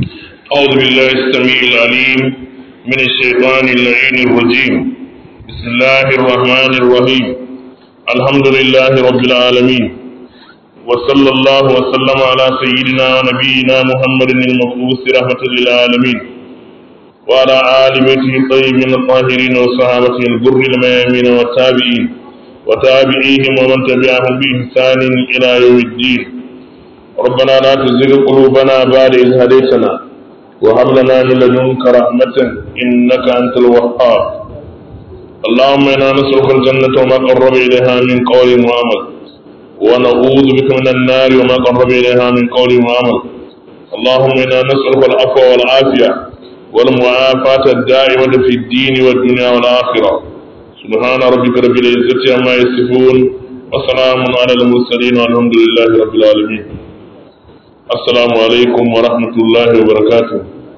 أعوذ بالله السميع العليم من الشيطان اللعين الرجيم بسم الله الرحمن الرحيم الحمد لله رب العالمين وصلى الله وسلم على سيدنا ونبينا محمد المبعوث رحمة للعالمين وعلى آل بيته الطيبين الطاهرين وصحابته الغر الميامين والتابعين وتابعيهم ومن تبعهم بإحسان إلى يوم الدين ربنا لا تزغ قلوبنا بعد إذ هديتنا وهب لنا من لدنك رحمة إنك أنت الوهاب اللهم إنا نسألك الجنة وما قرب إليها من قول وعمل ونعوذ بك من النار وما قرب إليها من قول وعمل اللهم إنا نسألك العفو والعافية والمعافاة الدائمة في الدين والدنيا والآخرة سبحان ربك رب العزة عما يصفون وسلام على المرسلين والحمد لله رب العالمين assalamu alaikum wa rahmatullahi wa barakatu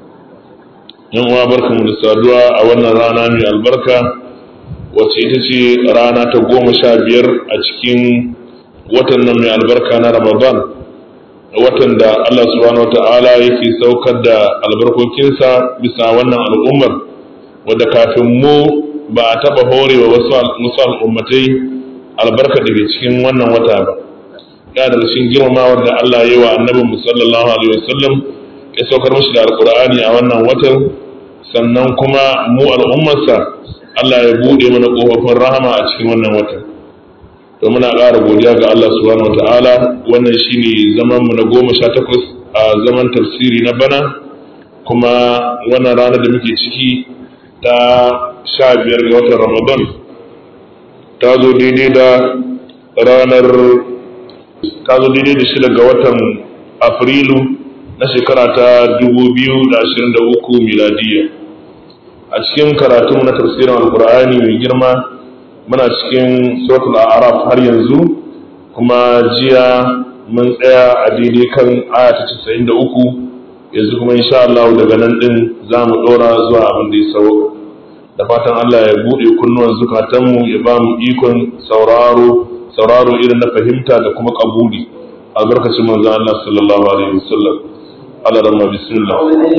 yan uwa barkamu da saduwa a wannan rana mai albarka wacce ita ce rana ta goma sha biyar a cikin watan nan mai albarka na ramadan watan da allah subhanahu wa ta'ala yake saukar da albarkokinsa bisa wannan al'ummar wadda kafin mu ba a taɓa horewa wasu al'ummatai albarka daga cikin wannan wata ba ya da cikin girmamawar da Allah ya yi wa annabin mu sallallahu alaihi wasallam ya saukar mashi da alqur'ani a wannan watan sannan kuma mu al'ummarsa Allah ya bude mana kofofin rahama a cikin wannan watan to muna ƙara godiya ga Allah subhanahu wataala wannan shine zaman mu na goma sha takwas a zaman tafsiri na bana kuma wannan ranar da muke ciki ta sha biyar ga watan ramadan ta zo daidai da ranar ta zo daidai da shida ga watan afrilu na shekara ta 2023 miladiya a cikin karatu na tafsirin alkur'ani mai girma muna cikin suratul a'raf har yanzu kuma jiya mun tsaya a daidai kan aya ta 93 yanzu kuma insha Allah daga nan din za mu dora zuwa abin da ya sauka da fatan Allah ya buɗe kunnuwan zukatanmu ya ba mu ikon sauraro sauraro irin na fahimta da kuma kabuli albarkacin manzo Allah sallallahu alaihi wasallam ala ramma bismillah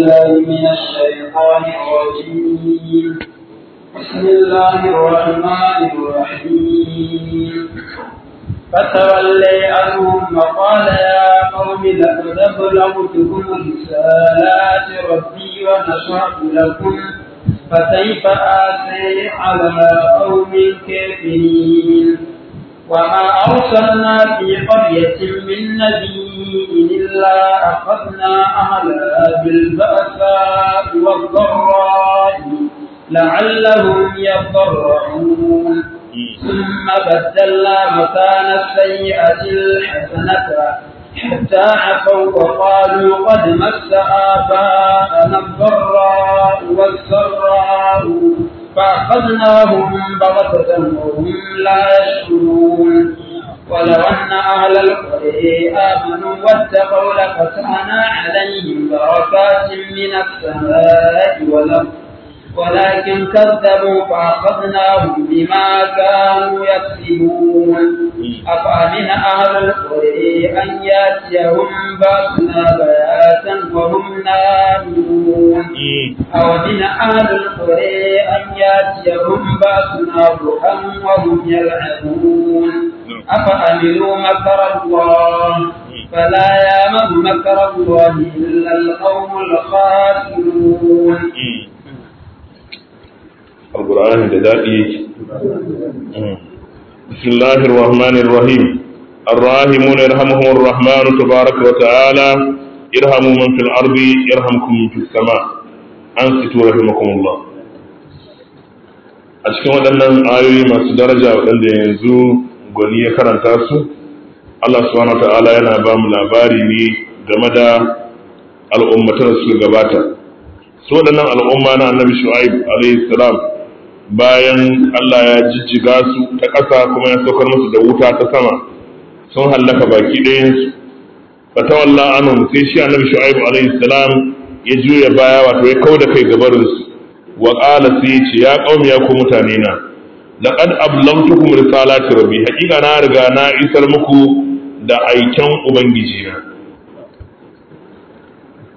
بسم الله الرحمن الرحيم فتولي عنهم وقال يا قوم لقد أبلغتكم رسالات ربي ونصحت لكم فكيف آسي على قوم كافرين وما أرسلنا في قرية من نبي إلا أخذنا أهلها بالبأساء والضراء لعلهم يضرعون ثم بدلنا مكان السيئة الحسنة حتى عفوا وقالوا قد مس آباءنا الضراء والسراء فأخذناهم بغتة وهم لا يشعرون ولو أن أهل القرى آمنوا واتقوا لفتحنا عليهم بركات من السماء والأرض ولكن كذبوا فأخذناهم بما كانوا يكسبون أفأمن أهل القرى أن يأتيهم بأسنا بياتا وهم نائمون أو من أهل القرى أن يأتيهم بأسنا ضحى وهم يلعبون أفأمنوا مكر الله فلا يامن مكر الله إلا القوم الخاسرون alkur'ani da daɗi yake bismillahir rahmanir rahim الراحمون يرحمهم الرحمن تبارك وتعالى ارحموا من في الأرض يرحمكم من في السماء أنصتوا رحمكم الله a cikin waɗannan ayoyi masu daraja waɗanda yanzu gwani ya karanta su Allah subhanahu wa ta'ala yana ba mu labari ne game da al'ummatan su gabata su waɗannan al'umma na annabi shu'aib alayhi salam bayan Allah ya jijjiga su ta ƙasa kuma ya saukar musu da wuta ta sama sun hallaka baki ɗayansu fatawalla anhum sai shi annabi shu'aib alayhi salam ya juya baya wato ya kauda kai gabarin su wa qala sai ya ce ya qaumi ya ku mutane na laqad ablamtukum risalati rabbi haqiqa na riga na isar muku da aiken ubangiji na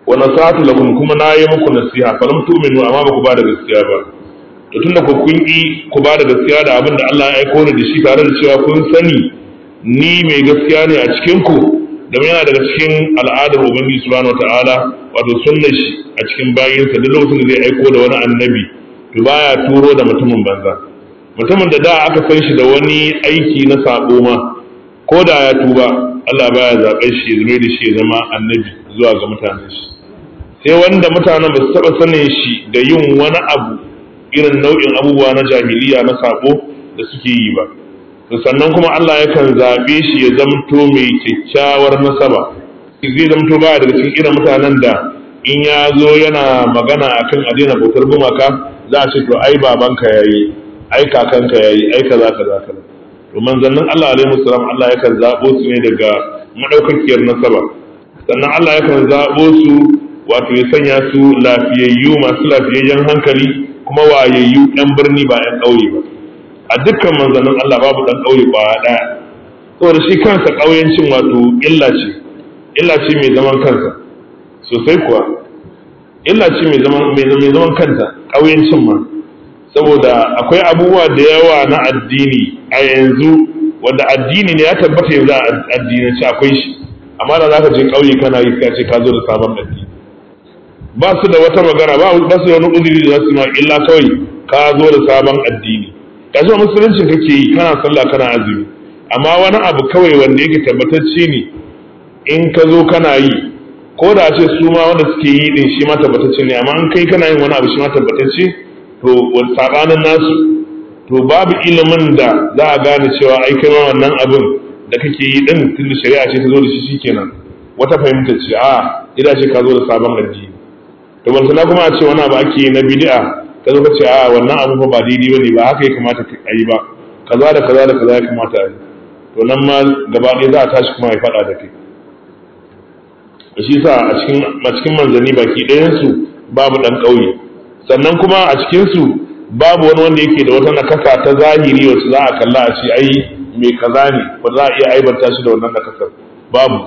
wa nasatu lakum kuma na yi muku nasiha fa lam tu'minu amma ba ku ba da gaskiya ba to tunda ku kun yi ku ba da gaskiya da abin da Allah ya aiko ni da shi tare da cewa kun sani ni mai gaskiya ne a cikin ku domin yana daga cikin al'adar ubangiji subhanahu wataala wato sunnar shi a cikin bayinsa duk lokacin da zai aiko da wani annabi to baya turo da mutumin banza mutumin da da aka san shi da wani aiki na sabo ma ko da ya tuba Allah baya zaɓar shi ya zama da shi ya zama annabi zuwa ga mutanen shi sai wanda mutanen ba su taɓa sanin shi da yin wani abu irin nau'in abubuwa na jahiliya na sabo da suke yi ba sannan kuma Allah yakan zaɓe shi ya zamto mai kyakkyawar nasaba zai zamto baya daga cikin irin mutanen da in ya zo yana magana akan a daina bautar gumaka za a ce to ai babanka yayi ai kakanka yayi ai kaza kaza kaza to manzannin Allah alaihi salam Allah yakan zabo su ne daga madaukakiyar nasaba sannan Allah yakan zabo su wato ya sanya su lafiyayyu masu lafiyayyen hankali kuma wayayyu ɗan birni ba ɗan ƙauye ba a dukkan manzannin Allah babu ɗan ƙauye kwaya ɗaya saboda shi kansa ƙauyencin wato illa ce illa ce mai zaman kansa sosai kuwa illa ce mai zaman kanta ƙauyencin ma saboda akwai abubuwa da yawa na addini a yanzu wanda addini ne ya tabbata yanzu a addinance akwai shi amma da za ka je ƙauye kana yi ka ce ka zo da sabon addini ba su da wata magana ba su da wani uzuri da za su ma illa kawai ka zo da sabon addini ka zo musuluncin kake yi kana sallah kana azumi amma wani abu kawai wanda yake tabbatacce ne in ka zo kana yi ko da ce su ma wanda suke yi din shi ma tabbatacce ne amma in kai kana yin wani abu shi ma tabbatacce to sabanin nasu to babu ilimin da za a gane cewa ai kai ma wannan abin da kake yi din tunda shari'a ce ta zo da shi shikenan wata fahimta ce a ida ce ka zo da sabon addini to ban sana kuma a ce wani abu ake yi na bid'a ka zo ka ce a wannan abu fa ba daidai bane ba haka ya kamata a yi ba kaza da kaza da kaza ya kamata a yi to nan ma gaba ɗaya za a tashi kuma ya faɗa da kai shi sa a cikin a cikin manzanni baki ɗayan su babu ɗan ƙauye sannan kuma a cikin su babu wani wanda yake da wata nakasa ta zahiri wacce za a kalla a ce ai mai kaza ne ba za a iya aibanta shi da wannan nakasar babu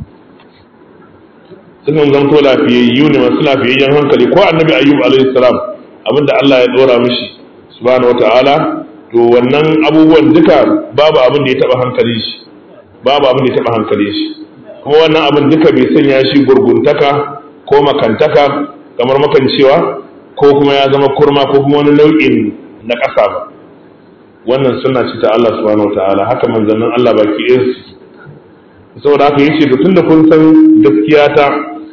sukan zanto lafiyayyu ne masu lafiyayyen hankali ko annabi ayyub alaihi salam abinda Allah ya dora mishi subhanahu wataala to wannan abubuwan duka babu abin da ya taba hankali shi babu abin da ya taba hankali shi kuma wannan abin duka bai sanya shi gurguntaka ko makantaka kamar makancewa ko kuma ya zama kurma ko kuma wani nau'in na ƙasa ba wannan suna ce ta Allah subhanahu wataala haka manzannin Allah baki ɗayan su saboda haka yace to tunda kun san gaskiya ta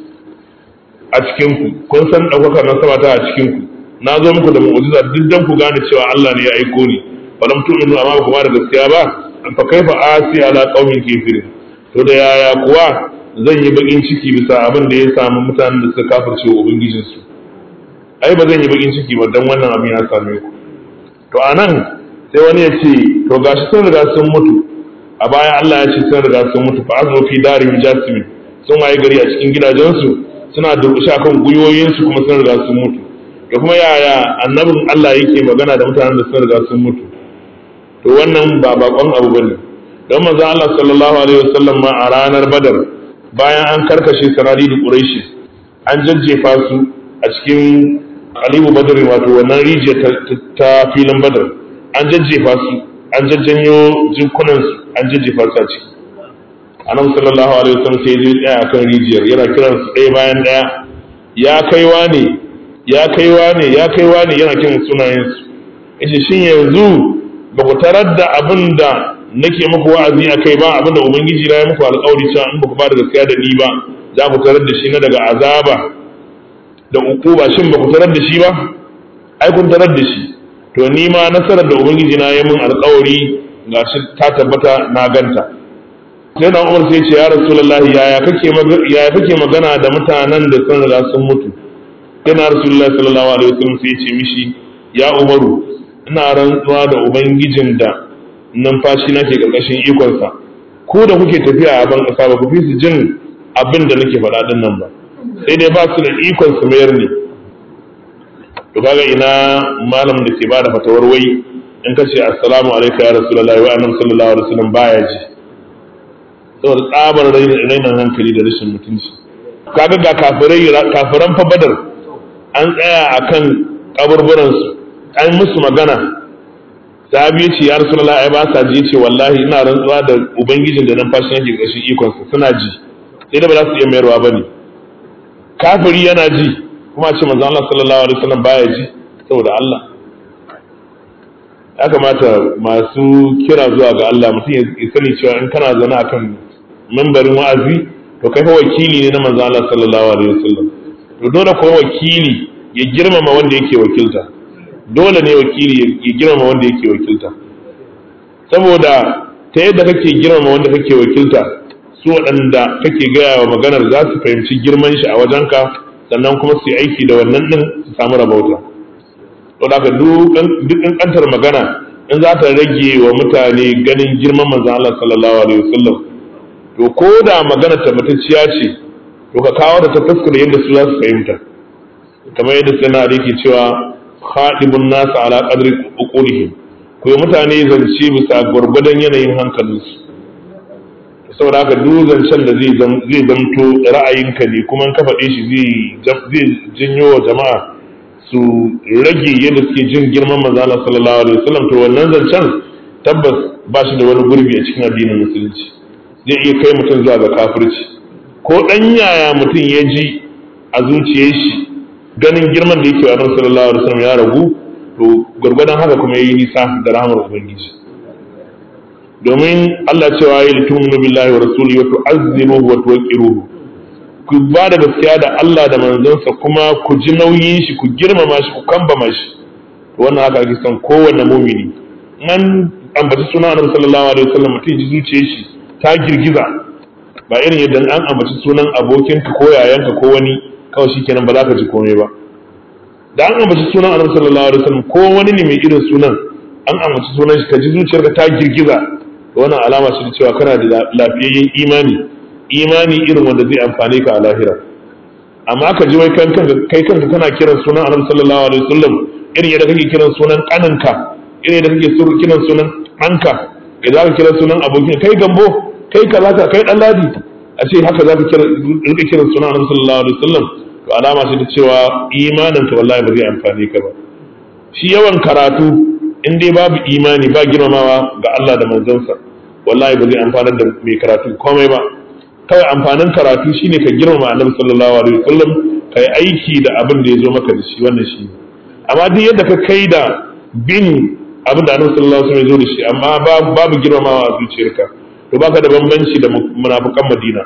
a cikin ku kun san ɗaukakar nasaba ta a cikin ku na zo muku da mu'jiza duk dan ku gane cewa Allah ne ya aiko ni falam tu'minu amma ku ba da gaskiya ba fa kaifa asi ala qaumin kafirin to da yaya kuwa zan yi bakin ciki bisa abin da ya samu mutanen da suka kafirce wa ubangijinsu ai ba zan yi bakin ciki ba dan wannan abin ya same ku to anan sai wani ya ce to gashi sun riga sun mutu a baya Allah ya ce sun riga sun mutu fa azu fi dari jasmin sun waye gari a cikin gidajensu suna durƙushe akan gwiwoyinsu kuma sun riga sun mutu da kuma yaya annabin Allah yake magana da mutanen da sun riga sun mutu to wannan ba bakon abu bane don manzon Allah sallallahu alaihi wasallam ma a ranar Badar bayan an karkashe sanadi da Quraishi an jajjefa su a cikin Alibu Badr wato wannan rijiya ta filin Badar an jajjefa su an jajjanyo jinkunan su an jajjefa su a ciki annabi sallallahu alaihi wasallam sai ya tsaya akan rijiyar yana kiran su ɗaya bayan ɗaya ya kaiwa ne ya kaiwa ne ya kaiwa ne yana kiran sunayen su yace shin yanzu ba ku tarar da abin da nake muku wa'azi a kai ba abin da ubangiji na ya muku alƙawari cewa in ba ku ba da gaskiya da ni ba za ku tarar da shi na daga azaba da ukuba shin ba ku tarar da shi ba ai kun tarar da shi to ni ma nasarar da ubangiji na ya mun alƙawari ga shi ta tabbata na ganta sai na umar sai ce ya rasulullahi yaya kake yaya kake magana da mutanen da sun riga sun mutu sai na rasulullahi sallallahu alaihi wasallam sai ya ce mishi ya umaru ina rantsuwa da ubangijin da numfashi na ke ƙarƙashin ikonsa ko da kuke tafiya a ban ƙasa ba ku fi su jin abin da nake faɗa ɗin nan ba sai dai ba su da ikon su mayar ne to kaga ina malam da ke bada fatawar wai in ka ce assalamu alaikum ya rasulullahi wa annabi sallallahu alaihi wasallam baya ji saboda tsabar rainin hankali da rashin mutunci kaga ga kafirai kafiran fa badar an tsaya akan kaburburan su an musu magana sahabi ya ce ya rasulullah ai ba sa ji ce wallahi ina rantsuwa da ubangijin da nan fashi nake ƙarshen ikon sa suna ji sai da ba za su iya mayarwa bane kafiri yana ji kuma ce manzo Allah sallallahu alaihi wasallam baya ji saboda Allah ya kamata masu kira zuwa ga Allah mutum ya sani cewa in kana zaune akan mambarin wa'azi to kai fa wakili ne na manzo Allah sallallahu alaihi wasallam to dole ko wakili ya girmama wanda yake wakilta dole ne wakili ya girmama wanda yake wakilta saboda ta yadda kake girmama wanda kake wakilta su waɗanda kake gaya wa maganar za su fahimci girman shi a wajenka sannan kuma su yi aiki da wannan ɗin su samu rabauta to da duk ƙanƙantar magana in za ta rage wa mutane ganin girman manzo Allah sallallahu alaihi wasallam to ko da magana tabbatacciya ce to ka kawo da ta fuskar yadda su za su fahimta kamar yadda sai na yake cewa khadibun nasu ala qadri uqulihim ko mutane zance bisa gwargwadon yanayin hankalinsu saboda haka duk zancen da zai zamto ra'ayinka ne kuma ka faɗe shi zai janyo wa jama'a su rage yadda suke jin girman manzo Allah sallallahu alaihi wasallam to wannan zancen tabbas ba shi da wani gurbi a cikin addinin musulunci zai iya kai mutum zuwa ga kafirci ko dan yaya mutum ya ji a zuciyar shi ganin girman da yake wa Annabi sallallahu alaihi wasallam ya ragu to gurgurdan haka kuma yayi nisa da rahmar ubangiji domin Allah cewa ya lituminu billahi wa rasulihi wa tu'azziruhu wa tuwaqqiruhu ku ba da gaskiya da Allah da manzonsa kuma ku ji nauyin shi ku girmama shi ku kambama shi wannan haka ake son kowanne mumini an ambaci sunan Annabi sallallahu alaihi wasallam mutum ji zuciyar shi ta girgiza ba irin yadda an ambaci sunan abokinka ko yayanka ko wani kawai shikenan ba za ka ji komai ba da an ambaci sunan Annabi sallallahu alaihi wasallam ko wani ne mai irin sunan an ambaci sunan shi ka ji zuciyarka ta girgiza wannan alama ce da cewa kana da lafiyayyen imani imani irin wanda zai amfane ka a lahira amma ka ji wai kan kanka kai kanka kana kiran sunan annabi sallallahu alaihi wasallam irin yadda kake kiran sunan kaninka irin yadda kake kiran sunan ɗanka idan ka kira sunan abokin kai gambo kai kaza ka kai dan ladi a ce haka zaka kira rika kiran sunan annabi sallallahu alaihi wasallam to alama ce da cewa imanin ka wallahi ba zai amfane ka ba shi yawan karatu in dai babu imani ba girmamawa ga Allah da manzonsa wallahi ba zai amfanar da mai karatu komai ba kawai amfanin karatu shine ka girmama annabi sallallahu alaihi wasallam ka yi aiki da abin da ya zo maka da shi wannan shi amma duk yadda ka kai da bin abin da annabi sallallahu alaihi wasallam ya zo da shi amma babu girmamawa a zuciyarka to baka da bambanci da munafikan Madina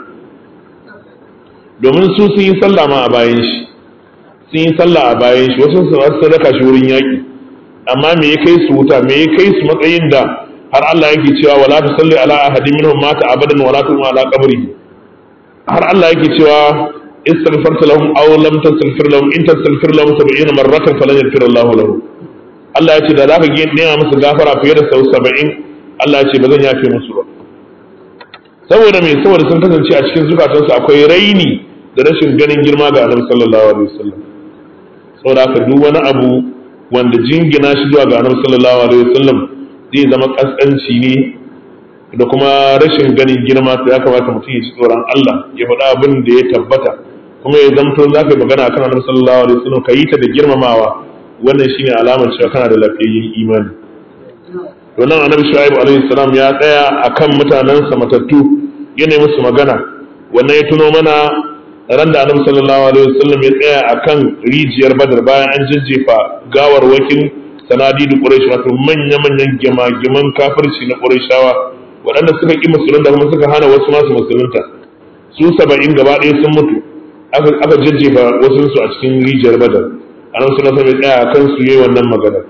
domin su sun yi sallah ma a bayan shi sun yi sallah a bayan shi wasu sun sadaka shi wurin yaki amma me ya kai su wuta me ya kai su matsayin da har Allah yake cewa wala tusalli ala ahadin minhum mata abadan wala tu'ma ala qabrihi har Allah yake cewa istaghfirta lahum aw lam tastaghfir lahum in tastaghfir lahum 70 marratan falan yaghfir Allah lahum Allah ya ce da zaka ga nema musu gafara fiye da sau 70 Allah ya ce ba zan yafe musu ba saboda me saboda sun kasance a cikin zukatansu akwai raini da rashin ganin girma ga Annabi sallallahu alaihi wasallam saboda haka duk wani abu wanda jingina shi zuwa ga Annabi sallallahu alaihi wasallam zai zama kaskanci ne da kuma rashin ganin girma sai ya kamata mutum ya ci tsoron Allah ya faɗa abin da ya tabbata kuma ya zamto za ka yi magana akan annabi sallallahu alaihi wasallam ka yi ta da girmamawa wannan shine alamar cewa kana da lafiyayyen imani to nan annabi shu'aib alaihi salam ya tsaya akan mutanensa matattu ya nemi musu magana wannan ya tuno mana ran da annabi sallallahu alaihi wasallam ya tsaya akan rijiyar badar bayan an jajjefa gawarwakin sanadidu quraish wato manya-manyan gima-giman kafirci na qurayshawa waɗanda suka ƙi musulunta kuma suka hana wasu masu musulunta su saba'in gaba ɗaya sun mutu aka jajjefa wasu su a cikin rijiyar badar a nan suna sami tsaya kan su yi wannan magana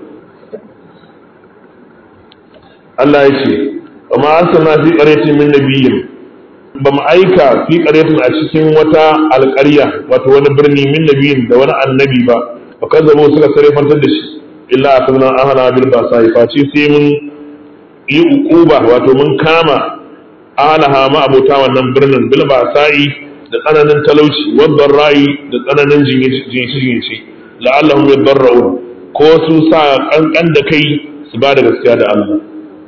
Allah ya ce wa ma arsalna fi qaryatin min nabiyyin ba mu aika fi qaryatin a cikin wata alƙarya wato wani birni min nabiyyin da wani annabi ba fa kazzabu suka sarrafantar da shi illa akadna ahana bil basa face sai mun yi uquba wato mun kama alaha ma abota wannan birnin bil basa'i da tsananin talauci wadda ra'i da tsananin jinci la'allahum yadarra'un ko su sa kankan da kai su ba da gaskiya da Allah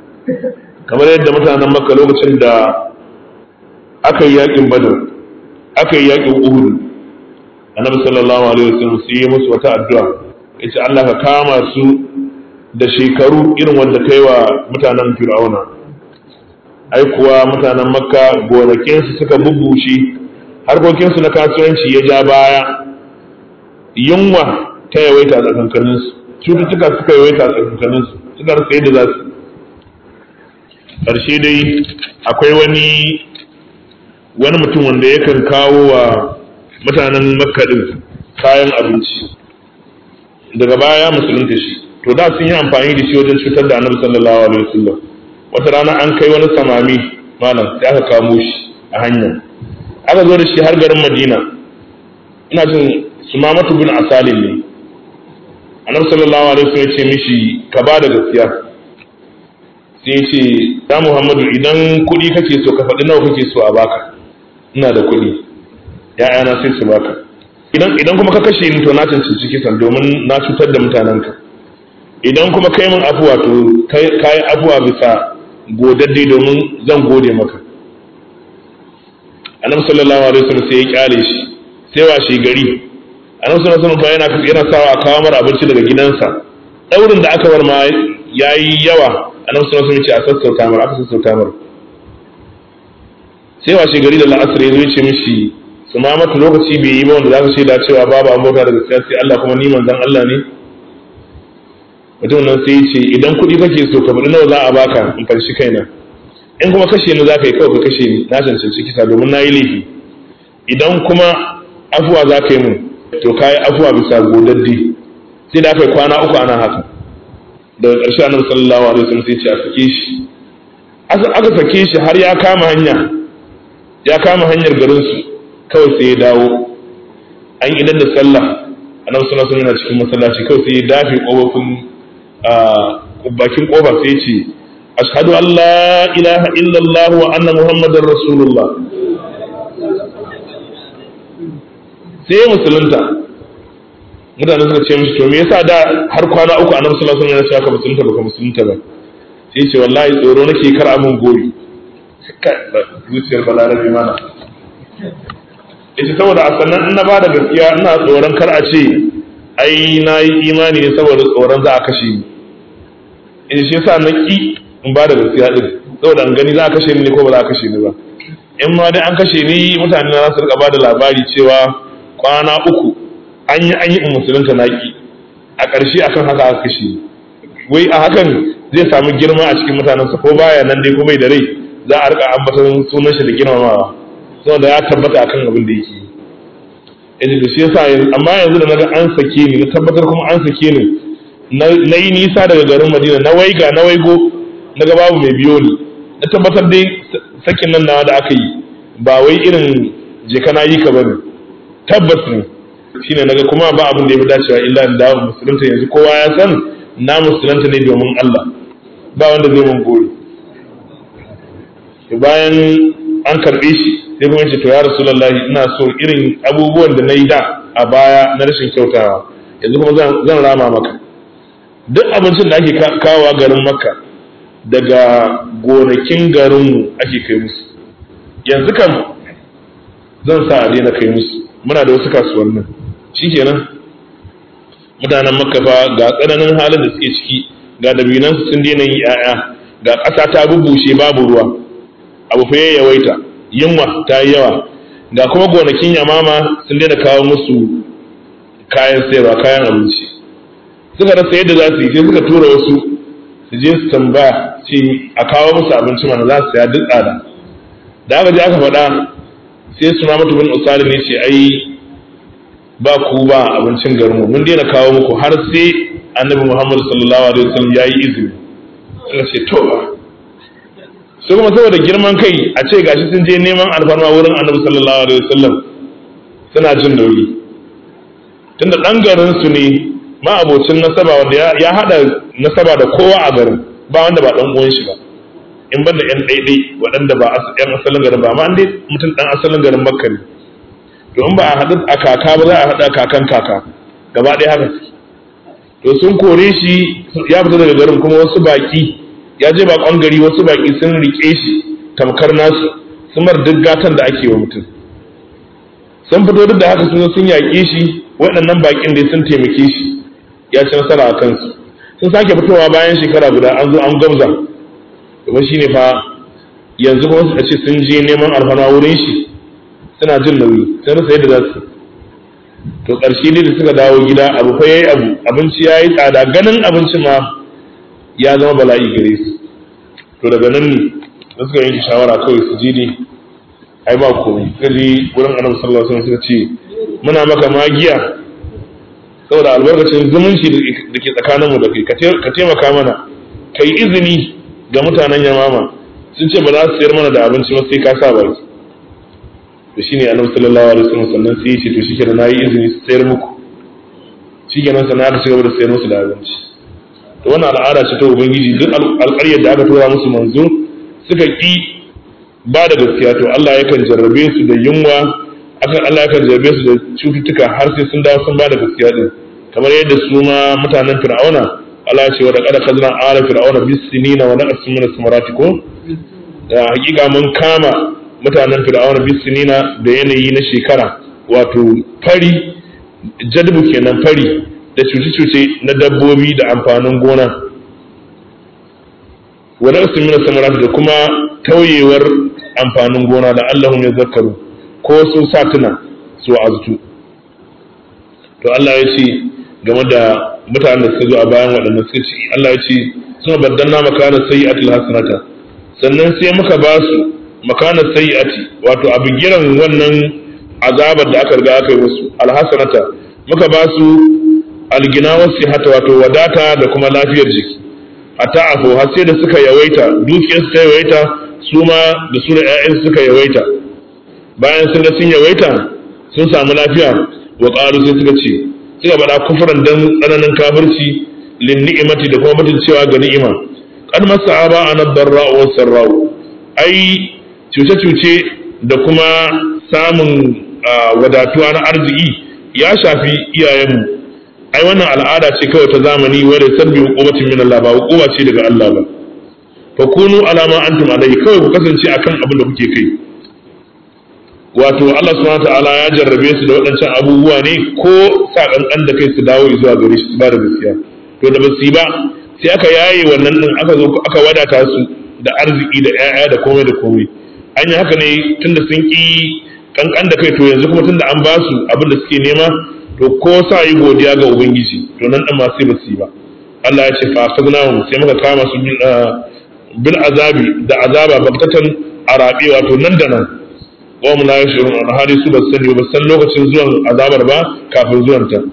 kamar yadda mutanen makka lokacin da aka yi yakin badar aka yi yaƙin uhud annabi sallallahu alaihi wasallam sai ya musu wata addu'a yace Allah ka kama su da shekaru irin wanda kai wa mutanen fir'auna ai kuwa mutanen makka gonakinsu suka bubushe harkokinsu na kasuwanci ya ja baya yunwa ta yawaita a tsakankaninsu cututtuka suka yawaita a tsakankaninsu suka rasa yadda za su ƙarshe dai akwai wani wani mutum wanda yakan kawo wa mutanen makka din kayan abinci daga baya musulunta shi to da sun yi amfani da shi wajen cutar da annabi sallallahu alaihi wasallam wata rana an kai wani samami malam sai aka kamo shi a hanya aka zo da shi har garin madina ina jin sumamatu bin asalin ne annabi sallallahu alaihi wasallam ya ce mishi ka ba da gaskiya sai ya ce ya muhammadu idan kuɗi kake so ka faɗi nawa kake so a baka ina da kuɗi ya'yana sai su baka idan idan kuma ka kashe ni to na cancanci kisan domin na cutar da mutanenka idan kuma kai min afuwa to kai afuwa bisa godadde domin zan gode maka annabi sallallahu alaihi wasallam sai ya kyale shi sai washe gari annabi sallallahu alaihi wasallam yana yana sawa a kawo mara abinci daga gidansa daurin da aka bar ma yayi yawa annabi sallallahu alaihi wasallam ya ce a sassauta mara aka sassauta mara sai washe gari da la'asar ya zo ya ce mishi su ma mata lokaci bai yi ba wanda za ka shaida cewa babu an bauta da gaskiya sai Allah kuma ni manzon Allah ne mutum nan sai ya ce idan kuɗi kake so ka faɗi nawa za a baka in farshi kaina in kuma kashe ni za ka yi kawai ka kashe ni na cancanci kisa domin na yi laifi idan kuma afuwa za ka yi mun to ka yi afuwa bisa godaddi sai da aka yi kwana uku ana haka daga ƙarshe annabi sallallahu alaihi wasallam sai ce a sake shi aka sake shi har ya kama hanya ya kama hanyar garinsu kawai sai ya dawo an idan da sallah annabi sallallahu alaihi wasallam cikin masallaci kawai sai ya dafe kofofin bakin kofa sai ya ce ashhadu an la ilaha illallah wa anna muhammadar rasulullah sai ya musulunta mutane suka ce mishi to me yasa da har kwana uku annabi sallallahu alaihi wasallam ya ce ka musulunta baka musulunta ba sai ya ce wallahi tsoro nake kar amin gori zuciyar balarabi mana ita saboda a sannan in na ba da gaskiya ina tsoron kar a ce ai na yi imani ne saboda tsoron za a kashe ni in shi yasa na ki in ba da gaskiya din saboda an gani za a kashe ni ne ko ba za a kashe ni ba in ma dai an kashe ni mutane na su rika ba da labari cewa kwana uku an yi an yi in musulunta na ki a ƙarshe akan haka aka kashe ni wai a hakan zai samu girma a cikin mutanensa ko baya nan dai ko bai da rai za a rika ambaton sunan shi da girmamawa saboda ya tabbata akan abin da yake yanzu da shi yasa amma yanzu da naga an sake ni na tabbatar kuma an sake ni na yi nisa daga garin Madina na waiga na waigo naga babu mai biyo ni na tabbatar dai sakin nan nawa da aka yi ba wai irin je kana yi ka bane tabbas ne shine naga kuma ba abin da ya fi dacewa illa in dawo musulunta yanzu kowa ya san na musulunta ne domin Allah ba wanda zai mun gori bayan an karɓe shi sai kuma ce to ya rasulullahi ina so irin abubuwan da na yi da a baya na rashin kyautawa yanzu kuma zan rama maka duk abincin da ake kawowa garin makka daga gonakin garinmu ake kai musu yanzu kam zan sa a daina kai musu muna da wasu kasuwannin shikenan mutanen makka fa ga tsananin halin da suke ciki ga dabinansu sun daina yi 'ya'ya ga ƙasa ta bubushe babu ruwa abu fa yawaita yunwa ta yi yawa ga kuma gonakin yamama sun daina kawo musu kayan sayarwa kayan abinci suka rasa yadda za su yi sai suka tura wasu su je su tambaya ce a kawo musu abinci mana za su saya duk tsada da aka je aka faɗa sai su ma mutumin usali ne ce ai ba ku ba abincin garinmu mun daina kawo muku har sai annabi muhammad sallallahu alaihi wasallam ya yi izini suka ce to su kuma saboda girman kai a ce gashi sun je neman alfarma wurin annabi sallallahu alaihi wasallam suna jin nauyi tunda dan garin su ne ma abocin nasaba wanda ya hada nasaba da kowa a garin ba wanda ba dan uwan shi ba in ban da yan daidai waɗanda ba yan asalin garin ba amma an dai mutum dan asalin garin makka ne to in ba a haɗu a kaka ba za a haɗa kakan kaka gaba ɗaya haka to sun kore shi ya fita daga garin kuma wasu baki ya je bakon gari wasu baki sun rike shi tamkar nasu sun mar duk gatan da ake wa mutum sun fito duk da haka sun sun yaƙe shi waɗannan baƙin da sun taimake shi ya ci nasara a kansu sun sake fitowa bayan shekara guda an zo an gamza kuma shi ne fa yanzu kuma su ce sun je neman alfana wurin shi suna jin nauyi sun rasa yadda za su to ƙarshe ne da suka dawo gida abu fa yayi abu abinci yayi tsada ganin abinci ma ya zama bala'i gare su to daga nan ne da suka yanke shawara kawai su je ne ai ba komai kaje wurin annabi sallallahu alaihi wasallam suka ce muna maka magiya saboda albarkacin zumunci da ke tsakaninmu da kai ka taimaka mana kai izini ga mutanen yamama sun ce ba za su sayar mana da abinci ba sai ka sa baki to shine annabi sallallahu alaihi wasallam sannan sai ya ce to shike da nayi izini su sayar muku shikenan sannan aka cigaba da sayar musu da abinci to wannan al'ada ce ta ubangiji duk alƙaryar da aka tura musu manzo suka ki ba da gaskiya to Allah yakan jarrabe su da yunwa akan Allah yakan jarrabe su da cututtuka har sai sun dawo sun ba da gaskiya din kamar yadda su ma mutanen fir'auna Allah ya ce wa da kada kazna ala fir'auna bis sinina wa naqas min as-samarati ko da hakika mun kama mutanen fir'auna bis sinina da yanayi na shekara wato fari jadbu kenan fari da cuce-cuce na dabbobi da amfanin gona wa naqas min as-samarati da kuma tauyewar amfanin gona da Allahum ya zakaru ko sun sa tuna su azutu to Allah ya ce game da mutanen da suka zo a bayan waɗannan suka ce Allah ya ce suna baddanna makana sayyi'atil hasanata sannan sai muka ba su makana sayyi'ati wato a bigiran wannan azabar da aka riga aka yi musu alhasanata muka ba su algina wasihata wato wadata da kuma lafiyar jiki hatta afo har sai da suka yawaita dukiyarsu ta yawaita su ma da su da 'ya'yansu suka yawaita bayan sun ga sun yawaita sun samu lafiya wa ƙaru sai suka ce suka bada kufuran dan tsananin kafirci lin ni'imati da kuma mutum cewa ga ni'ima kad masaba ana darra wa sarra'u ai cuce cuce da kuma samun wadatuwa na arziki ya shafi iyayenmu ai wannan al'ada ce kawai ta zamani wadda sabbi hukumatin min Allah ba hukuma ce daga Allah ba fa kunu alama antum alai kawai ku kasance akan abin da kuke kai wato Allah subhanahu ta'ala ya jarrabe su da waɗancan abubuwa ne ko sa kankan da kai su dawo zuwa gare shi su ba da gaskiya to da basu yi ba sai aka yaye wannan din aka zo aka wadata su da arziki da ƴaƴa da komai da komai an yi haka ne tunda sun ki kankan da kai to yanzu kuma tunda an ba su abin da suke nema to ko sa yi godiya ga ubangiji to nan din ma sai basu yi ba Allah ya ce fa akhadnahum sai muka kama su bil azabi da azaba babtatan arabi wato nan da nan wa mu la yashurun alhali su basu sani ba san lokacin zuwan azabar ba kafin zuwan ta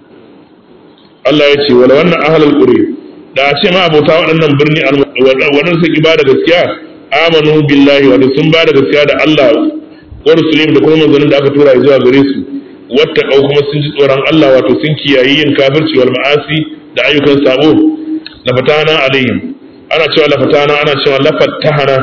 Allah ya ce wala wannan ahlul quri da a ce ma abota waɗannan birni waɗannan sun ba da gaskiya amanu billahi wa sun ba da gaskiya da Allah wa rusulim da kuma manzannin da aka tura zuwa gare su wattaqau kuma sun ji tsoron Allah wato sun kiyayi yin kafirci wal ma'asi da ayyukan sabo lafatana alaihim ana cewa lafatana ana cewa lafattahana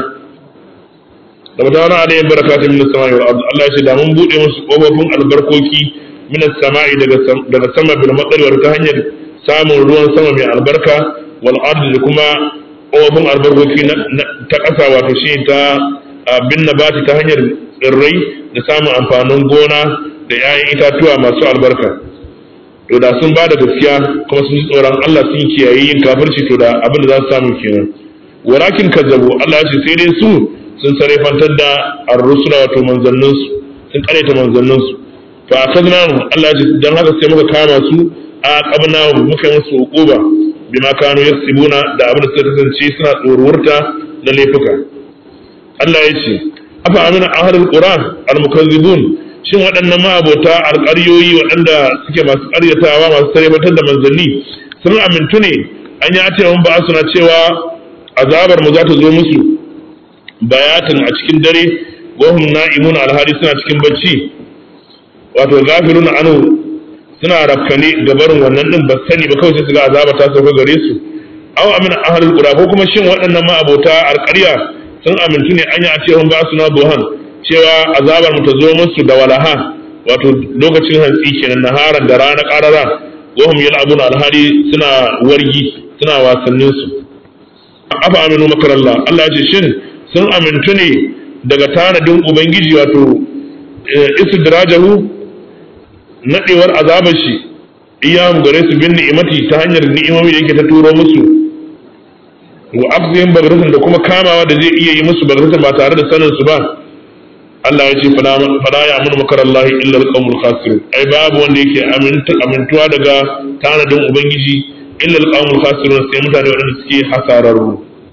da mutane alayhim barakatun min as-sama'i wal ard Allah ya ce da mun bude musu kofofin albarkoki min as-sama'i daga daga sama bil matsari ta hanyar samun ruwan sama mai albarka wal ard da kuma kofofin albarkoki ta ƙasa wato shi ta bin nabati ta hanyar tsirrai da samun amfanin gona da 'ya'yan itatuwa masu albarka to da sun ba da gaskiya kuma sun ji tsoron Allah sun kiyaye yin kafirci to da abin da za su samu kenan walakin kazzabu Allah ya ce sai dai su sun sarrafantar da ar-rusula wato manzanninsu sun kareta manzanninsu fa akadna Allah ya ce dan haka sai muka kama su a qabna muka yi musu uquba bima kanu yaksibuna da abin da suka kasance suna tsorurta na laifuka Allah ya ce afa amina ahlul qur'an al-mukazzibun shin waɗannan ma'abota alƙaryoyi waɗanda suke masu ƙaryatawa masu sarrafantar da manzanni sun amintu ne an yi ce mun ba suna cewa azabar mu za ta zo musu bayatin a cikin dare wahum na'imun alhali suna cikin bacci wato gafirun anu suna rafkane ga barin wannan din ba sani ba kawai sai su ga azaba ta sauka gare su aw amina ahlul qura ko kuma shin waɗannan ma'abota alƙarya sun amintu ne an yi a ce ba su na buhan cewa azabar mu ta zo musu da walaha wato lokacin hantsi kenan naharan da rana qarara wahum yal'abun alhali suna wargi suna wasannin su afa aminu makarallah Allah ya ce shin sun amintu ne daga tanadin ubangiji wato istidrajahu nadewar azabar shi iyam gare su bin ni'imati ta hanyar ni'imomi da yake ta turo musu wa akzihim bagratan da kuma kamawa da zai iya yi musu bagratan ba tare da sanin su ba Allah ya ce fala ya amunu makarallahi illa alqawmul khasirun ai babu wanda yake amintuwa daga tanadin ubangiji illa alqawmul khasirun sai mutane waɗanda suke hasararru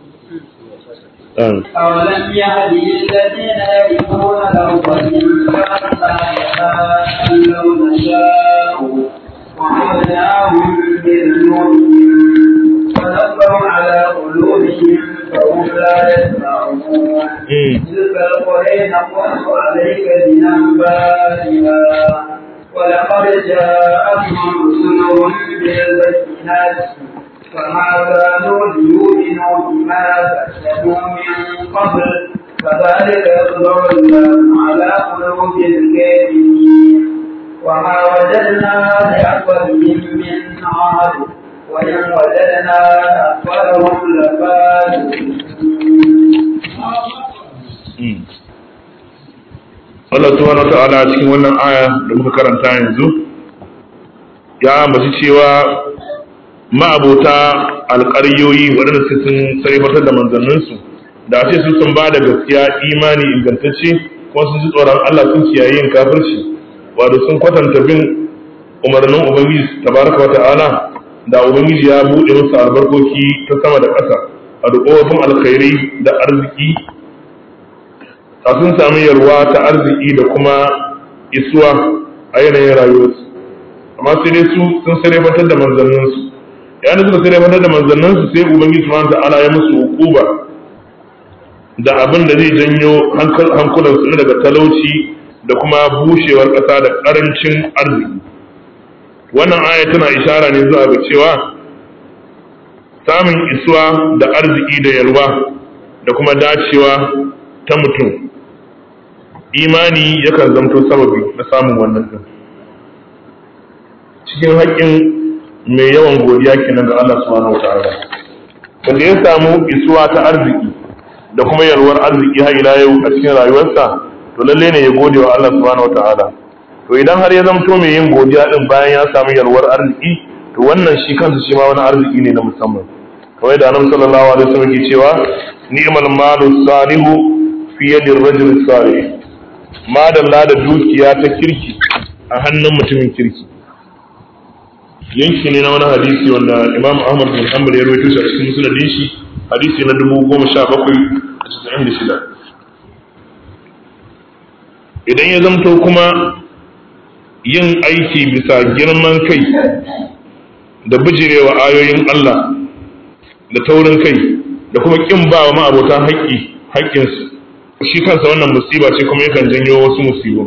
أولم يهد للذين يرثون الأرض من كما يشاء لو نشاء وعدناهم بالنور ونبروا على قلوبهم فهم لا يسمعون تلك القرى نقص عليك من أنبائها ولقد جاءتهم رسلهم بالبينات فما كانوا ليؤمنوا بما كذبوا من قبل كذلك يطبع الله على قلوب الكافرين وما وجدنا لأكثرهم من عهد وإن وجدنا أكثرهم لفاسقين Allah subhanahu wata'ala cikin wannan aya da muka karanta yanzu ya ambaci cewa ma'abota alƙaryoyi waɗanda su sun sarrafatar da manzanninsu da ce su sun ba da gaskiya imani ingantacce kuma sun ji tsoron Allah sun kiyaye yin kafirci wato sun kwatanta bin umarnin ubangiji tabaraka wata'ala da ubangiji ya buɗe musu albarkoki ta sama da ƙasa a dukkan alkhairai da arziki a sun sami yarwa ta arziki da kuma isuwa a yanayin rayuwarsu amma sai dai su sun sarrafatar da manzanninsu yayin suka sarrafatar da manzanninsu sai ubangiji subhanahu ta'ala ya musu hukuba da abin da zai janyo hankulansu na daga talauci da kuma bushewar ƙasa da ƙarancin arziki wannan aya tana ishara ne zuwa ga cewa samun isuwa da arziki da yalwa da kuma dacewa ta mutum imani yakan zamto sababi na samun wannan din cikin haƙƙin mai yawan godiya kenan ga Allah subhanahu wataala wanda ya samu isuwa ta arziki da kuma yalwar arziki har ila yau a cikin rayuwarsa to lalle ne ya gode wa Allah subhanahu wataala to idan har ya zamto mai yin godiya din bayan ya samu yalwar arziki to wannan shi kansa shi ma wani arziki ne na musamman kamar da annabi sallallahu alaihi wasallam ke cewa ni'mal malu salihu fi yadir rajul salih madalla da dukiya ta kirki a hannun mutumin kirki yanki ne na wani hadisi wanda imam ahmad bin hanbal ya rawaito shi a cikin musnadin shi hadisi na dubu goma sha bakwai da casa'in da shida idan ya zamto kuma yin aiki bisa girman kai da bijirewa ayoyin Allah da taurin kai da kuma kin ba wa ma'abota haƙƙi haƙƙinsu shi kansa wannan musiba ce kuma yakan janyo wasu musibu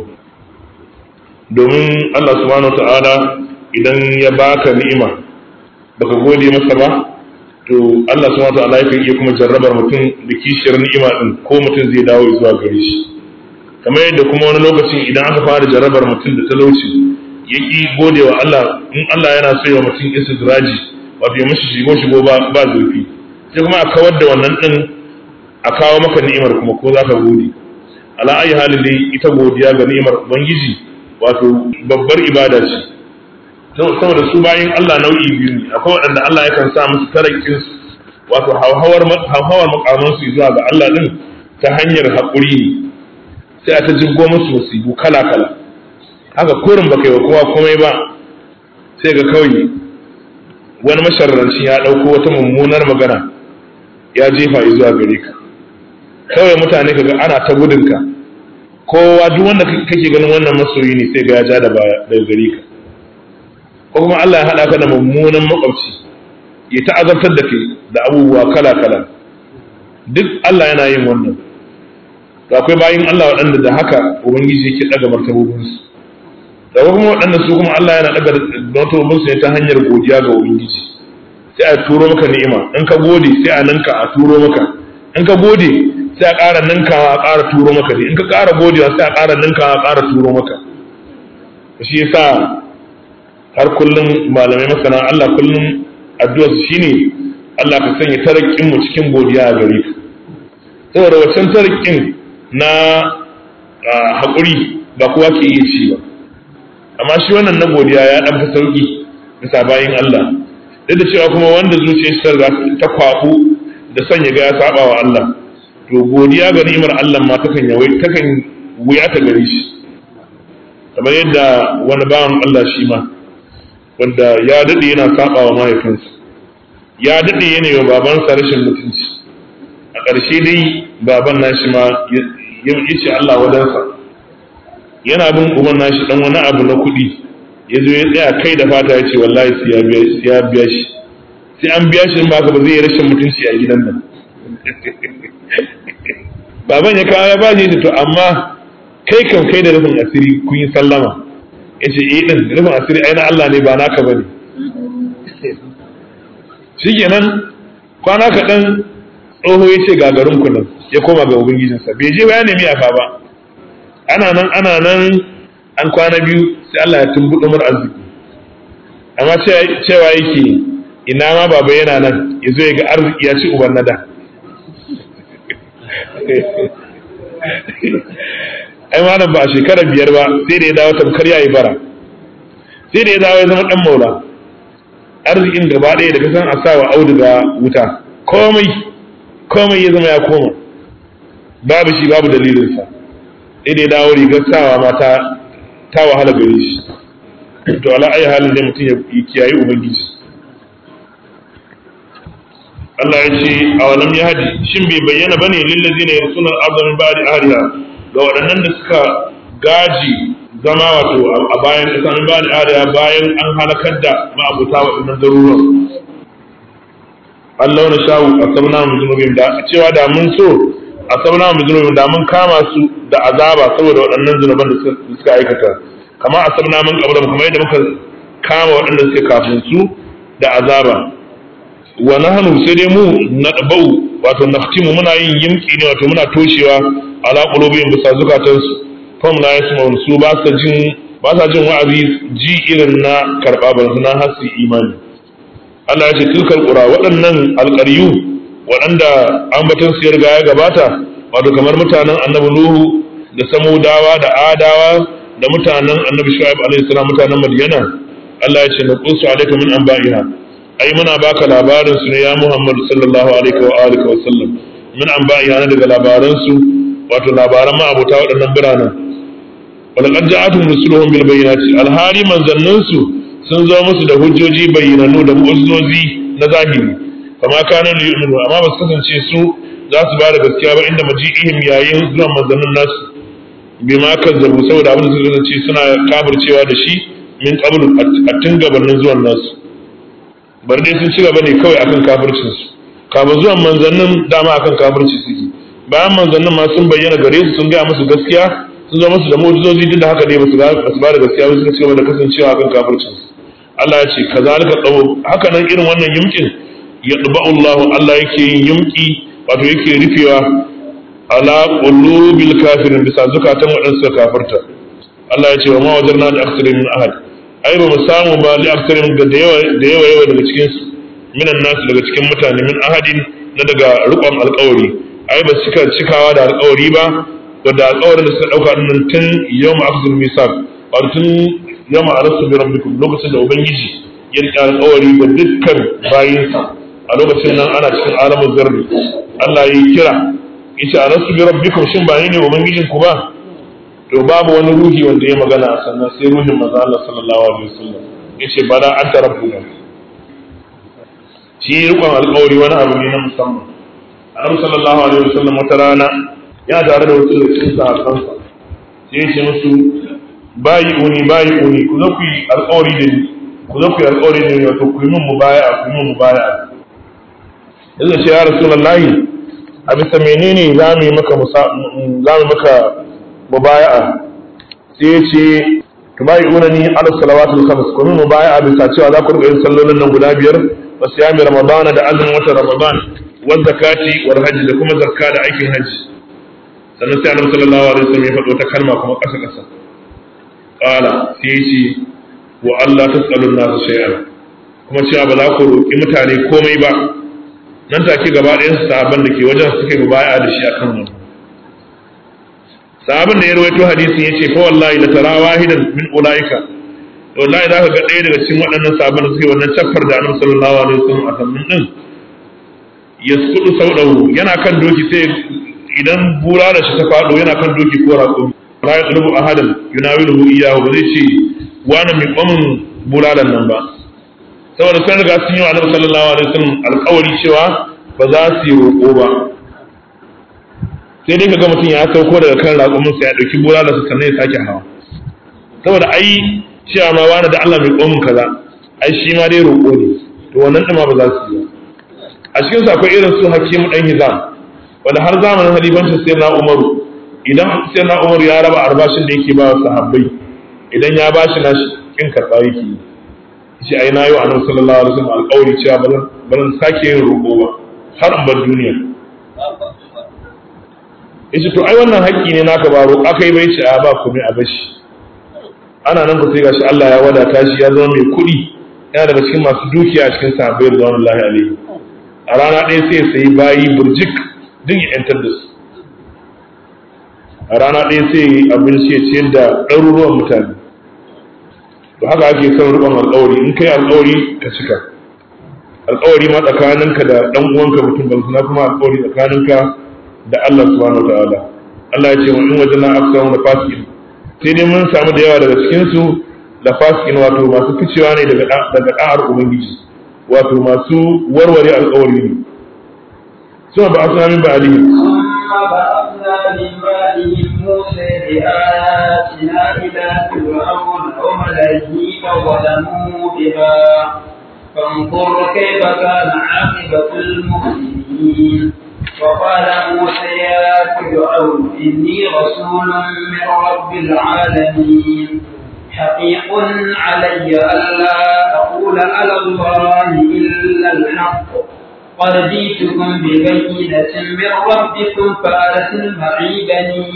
domin Allah subhanahu wa ta'ala idan ya baka ni'ima baka gode masa ba to Allah subhanahu wa ta'ala yakan iya kuma jarrabar mutum da kishiyar ni'ima din ko mutum zai dawo zuwa gare shi kamar yadda kuma wani lokacin idan aka fara jarrabar mutum da talauci ya ki gode wa Allah in Allah yana so ya mutum istidraji wato ya mishi shigo shigo ba ba zurfi sai kuma a kawar da wannan din a kawo maka ni'imar kuma ko za ka gode ala ayi halin dai ita godiya ga ni'imar ubangiji wato babbar ibada ce saboda su bayan Allah nau'i biyu ne akwai waɗanda Allah yakan sa musu tarakin su wato hauhawar hauhawar makaman su zuwa ga Allah din ta hanyar haƙuri ne sai a ta jibgo musu musibu kala kala haka kurin baka yi wa kowa komai ba sai ga kawai wani masharranci ya ɗauko wata mummunar magana ya jefa zuwa gare ka kawai mutane kaga ana ta gudunka kowa duk wanda kake ganin wannan masoyi ne sai ga ya ja da baya daga gare ka ko kuma Allah ya haɗa ka da mummunan makwabci ya ta azabtar da kai da abubuwa kala kala duk Allah yana yin wannan to akwai bayin Allah waɗanda da haka ubangiji yake daga martabobinsu da kuma waɗanda su kuma Allah yana daga martabobinsu ne ta hanyar godiya ga ubangiji sai a turo maka ni'ima in ka gode sai a ninka a turo maka in ka gode sai a ƙara ninkawa a ƙara turo maka ne in ka ƙara godewa sai a ƙara ninkawa a ƙara turo maka shi yasa har kullum malamai masana Allah kullum addu'a su shine Allah ka sanya tarakin mu cikin godiya a gare ka saboda wancan tarakin na haƙuri ba kowa ke iya ci ba amma shi wannan na godiya ya dan fi sauki bisa bayin Allah duk da cewa kuma wanda zuciyarsa ta kwafu da sanya ga ya saba wa Allah to godiya ga ni'imar Allah ma takan yawai takan wuya ta gare shi kamar yadda wani bawan Allah shi ma wanda ya dade yana saba wa mahaifinsa ya dade yana yi wa babansa rashin mutunci a ƙarshe dai baban nashi ma ya ce Allah wadansa yana bin uban nashi dan wani abu na kuɗi ya zo ya tsaya kai da fata ya ce wallahi sai ya biya shi sai an biya shi in ba ba zai yi rashin mutunci a gidan nan baban ya kawo ya ba shi to amma kai kan kai da rufin asiri kun yi sallama ya ce eh din rufin asiri ai na Allah ne ba naka ba ne shikenan kwana kaɗan tsoho ya ce gagarin kunan ya koma ga ubangijinsa bai je ba ya nemi yafa ba ana nan ana nan an kwana biyu sai Allah ya tumbuɗo mar arziki amma cewa yake ina ma baba yana nan ya zo ya ga arziki ya ci uban nada ai malam ba a shekara biyar ba sai da ya dawo tamkar ya yi bara sai da ya dawo ya zama dan maula arzikin gaba ɗaya da kasan a sawa auduga wuta komai komai ya zama ya koma babu shi babu dalilinsa sai da ya dawo rigar sawa ma ta ta wahala gare shi to ala ayi halin da mutum ya kiyayi ubangiji Allah ya ce a walam ya hadi shin bai bayyana bane lillazina yarsuna al-ardha min ba'di ahliha ga waɗannan da suka gaji zama wato a bayan ƙasa min ba'di ahliha bayan an halakar da ma'abuta waɗannan garuruwan Allah na shawu a sabna mu zunubin da cewa da mun so a sabna mu zunubin da mun kama su da azaba saboda waɗannan zunuban da suka aikata kama a sabna mun kabra kamar yadda muka kama waɗanda suke kafin su da azaba wa nahnu sai dai mu na dabau wato naftimu muna yin yimki ne wato muna toshewa ala qulubihim bisa zukatan su fam la yasma'un su ba sa jin ba sa jin wa'azi ji irin na karba ban na hasi imani Allah ya ce tilkal qura waɗannan alqaryu waɗanda ambaton su ya riga ya gabata wato kamar mutanen annabi nuhu da samudawa da adawa da mutanen annabi shu'aib alaihi salam mutanen madyana Allah ya ce na qusu alaika min anba'iha ai muna baka labarin su ne ya Muhammad sallallahu alaihi wa alihi wa sallam min anba'iha na daga labaran su wato labaran ma abota waɗannan biranen wala qad ja'atuhum rusuluhum bil bayyinati alhari manzannin su sun zo musu da hujjoji bayyananu da mu'jizozi na zahiri kama kana yu'minu amma ba su kasance su za su ba da gaskiya ba inda maji'ihim yayin zuwan manzannin nasu bi ma kazzabu saboda abin da suka kasance suna kafircewa da shi min qablu a tun gabanin zuwan nasu bar dai sun ci gaba ne kawai akan kafircin su kafin zuwan manzannin dama akan kafirci suke bayan manzannin ma sun bayyana gare su sun gaya musu gaskiya sun zo musu da mu'jizozi duk da haka ne ba su ba da gaskiya ba suka ci gaba da kasancewa akan kafircin su Allah ya ce kazalika tsawo haka nan irin wannan yumkin ya Allah Allah yake yin yumki wato yake rufewa ala qulubil kafirin bisa zukatan waɗanda suka kafirta Allah ya ce wa ma wajarna da aktsarin min ahad ai ba mu samu ba li aktsarin ga da yawa da yawa yawa daga cikin su minan nasu daga cikin mutane min ahadin na daga rukun alƙawari ai ba suka cikawa da alƙawari ba wanda alƙawarin da suka dauka nan tun yawm akhdhul misaq wato tun yawm arasu bi rabbikum lokacin da ubangiji ya rike alƙawari ga dukkan bayinsa a lokacin nan ana cikin alamun zarri Allah ya kira yace arasu bi rabbikum shin ba ni ne ubangijin ku ba to babu wani ruhi wanda ya magana a sannan sai ruhin manzo Allah sallallahu alaihi wasallam yace bala anta rabbuna shi rikon alƙawari wani abu ne na musamman annabi sallallahu alaihi wasallam wata rana ya tare da wasu da cikin sahabbansa sai ya ce musu bayi uni bayi uni ku zo ku yi alƙawari da ni ku zo ku yi alƙawari da ni wato ku yi min mubaya'a ku yi min mubaya'a yanzu ce ya rasulullahi a bisa menene za mu yi maka za mu maka mubaya'a sai ya ce tubayi unani ala salawatul khams kuma mubaya'a bisa cewa za ku rika yin sallolin nan guda biyar wa siyami ramadana da azumin watan ramadan wa zakati wal hajji da kuma zakka da aikin hajji sannan sai annabi sallallahu alaihi wasallam ya faɗo ta kalma kuma ƙasa ƙasa qala sai ya ce wa Allah tasallu nasu shay'an kuma cewa ba za ku roƙi mutane komai ba nan take gaba ɗayan sahabban da ke wajen suka yi mubaya'a da shi akan wannan sahabin da ya rawaito hadisin yace fa wallahi la tara wahidan min ulaika wallahi zaka ga ɗaya daga cikin waɗannan sahabban da suke wannan chaffar da Annabi sallallahu alaihi wasallam a sannan din yasqudu saudahu yana kan doki sai idan bura da shi ta fado yana kan doki ko raƙo la yaqlubu ahadan yunawiluhu iyyahu ba zai ce wani mai kwamin bulalan nan ba saboda sun riga sun yi wa Annabi sallallahu alaihi wasallam alƙawari cewa ba za su yi roƙo ba sai dai kaga mutum ya sauko daga kan raƙumin sa ya dauki bulala su sannan ya sake hawa saboda ai cewa ma wani da Allah mai komin kaza ai shi ma dai roƙo ne to wannan ɗin ma ba za su yi ba a cikin su akwai irin su hakimu dan hizam wanda har zamanin halifancin sai na umaru idan sai na umaru ya raba albashin da yake ba wa sahabbai idan ya bashi na kin karɓa yake yi shi ai na yi wa annabi sallallahu alaihi wasallam alƙawari cewa ba zan sake yin roƙo ba har in bar duniya yace to ai wannan haƙƙi ne naka ba roƙa kai bai ce a ba komai a bashi ana nan ku sai gashi Allah ya wadata shi ya zama mai kuɗi yana daga cikin masu dukiya a cikin sahabbai radiyallahu alaihi a rana ɗaya sai ya sayi bayi burjik din ya yantar da su a rana ɗaya sai ya yi abinci ya ciyar da ɗaruruwan mutane to haka ake son riƙon alƙawari in kai alƙawari ka cika alƙawari ma tsakaninka da ɗan uwanka mutum ba na kuma alƙawari tsakaninka da Allah subhanahu wa ta'ala Allah ya ce wa in wajen aksaru da fasikin sai dai mun samu da yawa daga cikin su da fasikin wato masu ficewa ne daga daga da'ar ubangiji wato masu warware alƙawari ne suna ba asuna min ba'alihi ثم بعثنا من بعدهم موسى بآياتنا إلى فرعون وملئه فظلموا بها فانظر كيف كان عاقبة المفسدين وقال موسى يا فرعون إني رسول من رب العالمين حقيق علي ألا أقول على الله إلا الحق قد جئتكم ببينة من ربكم فأرسل معي بني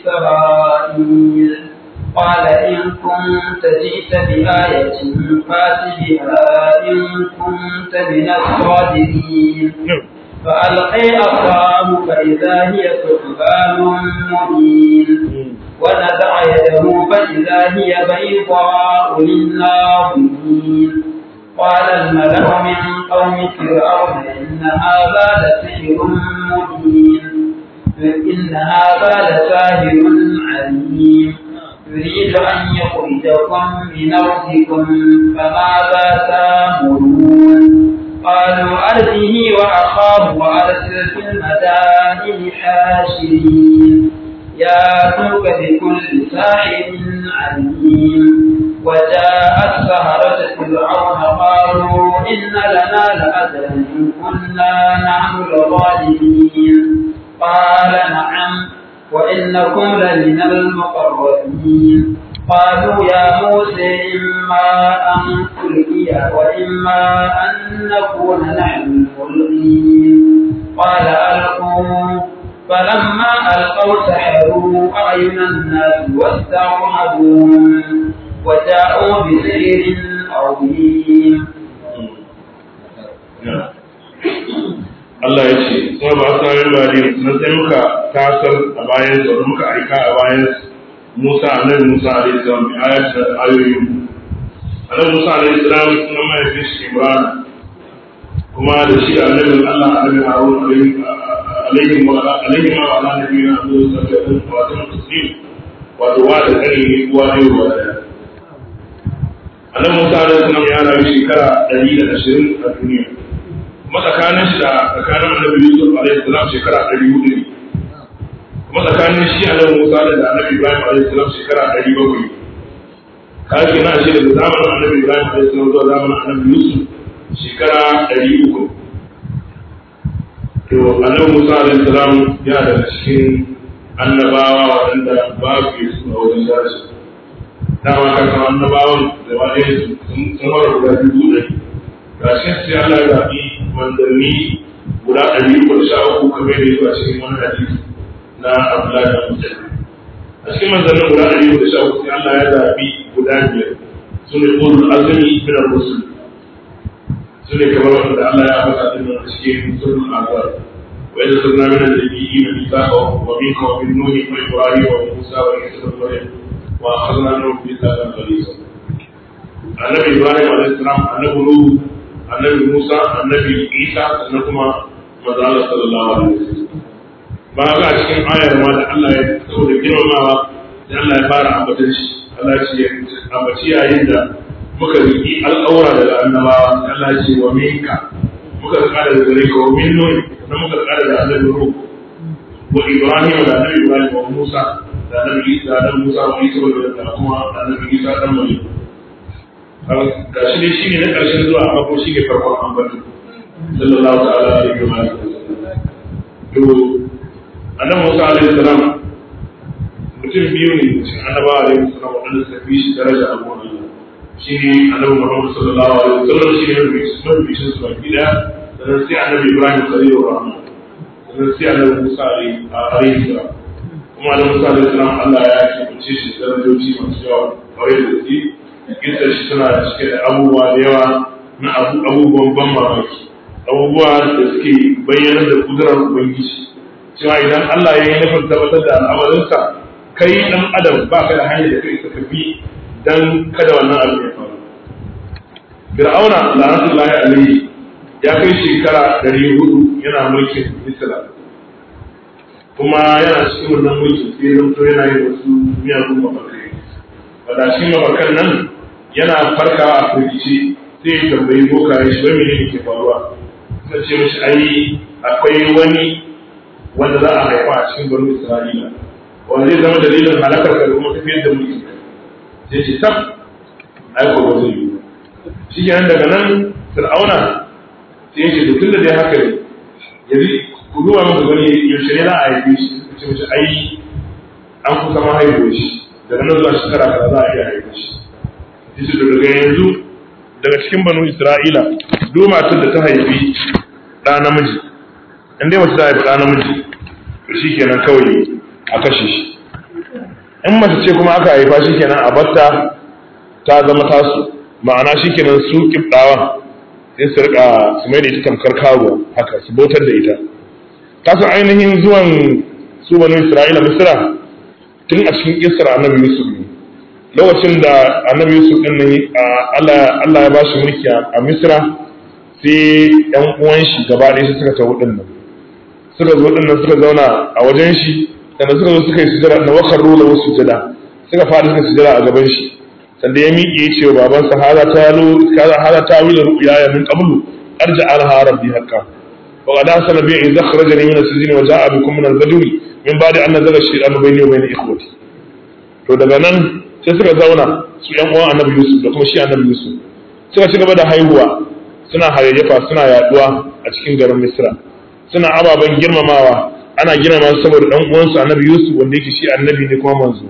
إسرائيل قال إن كنت جئت بآية فات بها إن كنت من الصادقين فألقي عصاه فإذا هي ثعبان مبين ونزع يده فإذا هي بيضاء للناظرين قال الملأ من قوم فرعون إن هذا لسحر مبين إن هذا لساهر عليم يريد أن يخرجكم من أرضكم فماذا تأمرون قالوا أرجه وأخاه وأرسل في المدائن حاشرين ياتوك بكل ساحر عليم وجاء السهرة فرعون قالوا إن لنا لأجرا إن كنا نحن الظالمين قال نعم وإنكم لمن المقربين قالوا يا موسى إما أن تلقي وإما أن نكون نحن الملقين قال ألقوا فلما ألقوا سحروا أعين الناس واسترهبوهم وجاءوا بسحر عظيم Allah ya ce, kuma ba su sami bari na sai muka tasar a bayan da muka aika a bayan Musa annabi Musa alaihi salam bi ayat da ayoyin. Annabi Musa alaihi salam sunan mahaifin shi Imran kuma da shi da annabin Allah annabi Harun alaihi alaihi wa alaihi ma ala nabiyina sallallahu alaihi wa sallam taslim wato wa da kare ne uwa ne wa da Annabi Musa alaihi salam ya rayu shekara 120 a duniya kuma tsakanin shi da tsakanin annabi Yusuf alaihi salam shekara 400 ne kuma tsakanin shi annabi Musa da annabi Ibrahim alaihi salam shekara 700 kaji na shi daga zamanin annabi Ibrahim alaihi salam zuwa zamanin annabi Yusuf shekara 300 to annabi Musa alaihi salam ya daga cikin annabawa waɗanda babu ke su a wajen daraja dama ka san annabawan da wani sun fara guda dubu ɗari ga shi sai Allah ya zaɓi manzanni guda ɗari uku da sha uku kamar da yake a cikin wani hadisi na Abdullahi da Musa a cikin manzannin guda ɗari uku da sha uku sai Allah ya zaɓi guda biyar su ne ulul azmi min ar-rusul su ne kamar wanda Allah ya faɗa din a cikin sunan azab wa idza sabna min an-nabiyyin mithaqahum wa minka wa min nuh wa ibrahim wa musa wa isa ibn maryam wa akhadna minhum mithaqan ghalidha annabi ibrahim alayhi salam annabi nuh annabi musa annabi isa sannan kuma manzo Allah sallallahu alaihi wasallam ba ga cikin ayar ma da Allah ya saboda girmamawa da Allah ya fara ambatan shi Allah ya ce ambaci yayin da muka riki al'aura daga annabawa Allah ya ce wa minka muka kada da gare ka wa min nun na muka kada da annabi ruh wa ibrahim da annabi ibrahim wa musa da annabi isa da musa wa isa da kuma annabi isa dan maryam ga shi ne shine na karshen zuwa amma ko shi ne farkon ambatan sallallahu ta'ala alaihi wa sallam to annabi Musa alaihi salam mutum biyu ne cikin annaba alaihi salam wadanda suka fi shi daraja a gona shi ne annabi Muhammad sallallahu alaihi wasallam shi ne mafi mafi shi su baki daya sannan sai annabi Ibrahim khalilur rahman sannan sai annabi Musa alaihi salam kuma annabi Musa alaihi salam Allah ya kibace shi darajoji masu yawa kawai da gaske kisar shi tana cike da abubuwa da yawa na abubuwan ban mamaki abubuwa da suke bayyana da kudurar ubangiji cewa idan Allah ya yi nufin tabbatar da al'amarinsa kai dan adam ba ka da hanyar da kai suka bi dan kada wannan abu ya faru Fir'auna la'natullahi alaihi ya kai shekara ɗari hudu yana mulkin Misra kuma yana cikin wannan mulkin sai zanto yana yin wasu miyagun mafarkai wadda shi mafarkan nan yana farkawa a firgice sai ya tambayi bokaye shi wai menene ke faruwa sai ce mishi ai akwai wani wanda za a haifa a cikin banu Isra'ila wanda zai zama dalilin halakar ka da kuma tafiyar da mulki sai ce tab ai ko ba zai yi shi kenan daga nan Fir'auna sai ya ce to tunda dai haka ne yanzu ku duba masa wani yaushe ne za a haife shi ce mace ai an kusa ma haihuwa shi daga nan zuwa shekara kaza za a iya haife shi yace to daga yanzu daga cikin banu Isra'ila duk matar da ta haifi ɗa namiji in dai mace ta haifi ɗa namiji to shi kenan kawai a kashe shi in mace ce kuma aka haifa shi kenan a batta ta zama tasu ma'ana shi kenan su kibdawa sai su rika su mai da ita tamkar karuwa haka su bautar da ita kasu ainihin zuwan su banu isra'ila misra tun a cikin kisra annabi yusuf ne lokacin da annabi yusuf din nan Allah ya ba shi mulki a misra sai yan uwan shi gaba ɗaya suka tawo din nan suka zo din nan suka zauna a wajen shi sannan suka zo suka yi sujada na wakar rula wasu sujada suka faɗi suka sujada a gaban shi sanda ya miƙe ya ce wa babansa hada ta lo hada ta wila ru'ya ya min qablu arja alha rabbi hakka wa qad asala bi in zakhrajani min as-sijni wa ja'a bikum min al-badwi min ba'di an nazala shaytanu bayni wa bayna ikhwati to daga nan sai suka zauna su yan uwan annabi Yusuf da kuma shi annabi Yusuf suka ci gaba da haihuwa suna hayayyafa suna yaduwa a cikin garin Misra suna ababen girmamawa ana girmama su saboda dan uwansu annabi Yusuf wanda yake shi annabi ne kuma manzo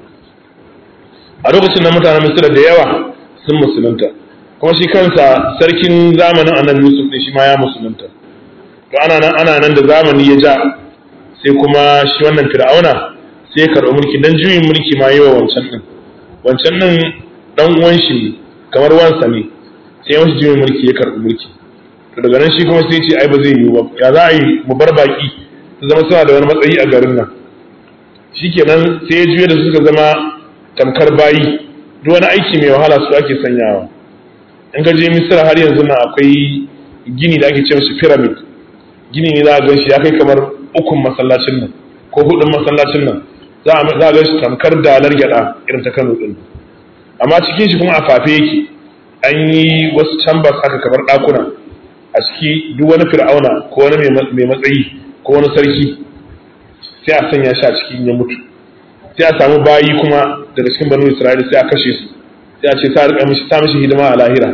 a lokacin da mutanen Misra da yawa sun musulunta kuma shi kansa sarkin zamanin annabi Yusuf ne shi ma ya musulunta to ana nan ana nan da zamani ya ja sai kuma shi wannan Fir'auna sai ya karɓi mulki dan juyin mulki ma yi wa wancan din wancan din dan uwan shi kamar wansa ne sai ya masa juyin mulki ya karɓi mulki to daga nan shi kuma sai ce ai ba zai yiwu ba ya za a yi mu bar baki su zama suna da wani matsayi a garin nan shikenan sai ya juye da suka zama tamkar bayi duk wani aiki mai wahala su ake sanyawa in ka je misira har yanzu na akwai gini da ake ce shi pyramid gini ne za a ganshi ya kai kamar ukun masallacin nan ko hudun masallacin nan za a ga shi tamkar dalar gyada irin ta Kano din amma cikin shi kuma a fafe yake an yi wasu chambers haka kamar ɗakuna a ciki duk wani fir'auna ko wani mai matsayi ko wani sarki sai a sanya shi a cikin ya mutu sai a samu bayi kuma daga cikin banu isra'ila sai a kashe su sai a ce sa rika mishi ta mishi hidima a lahira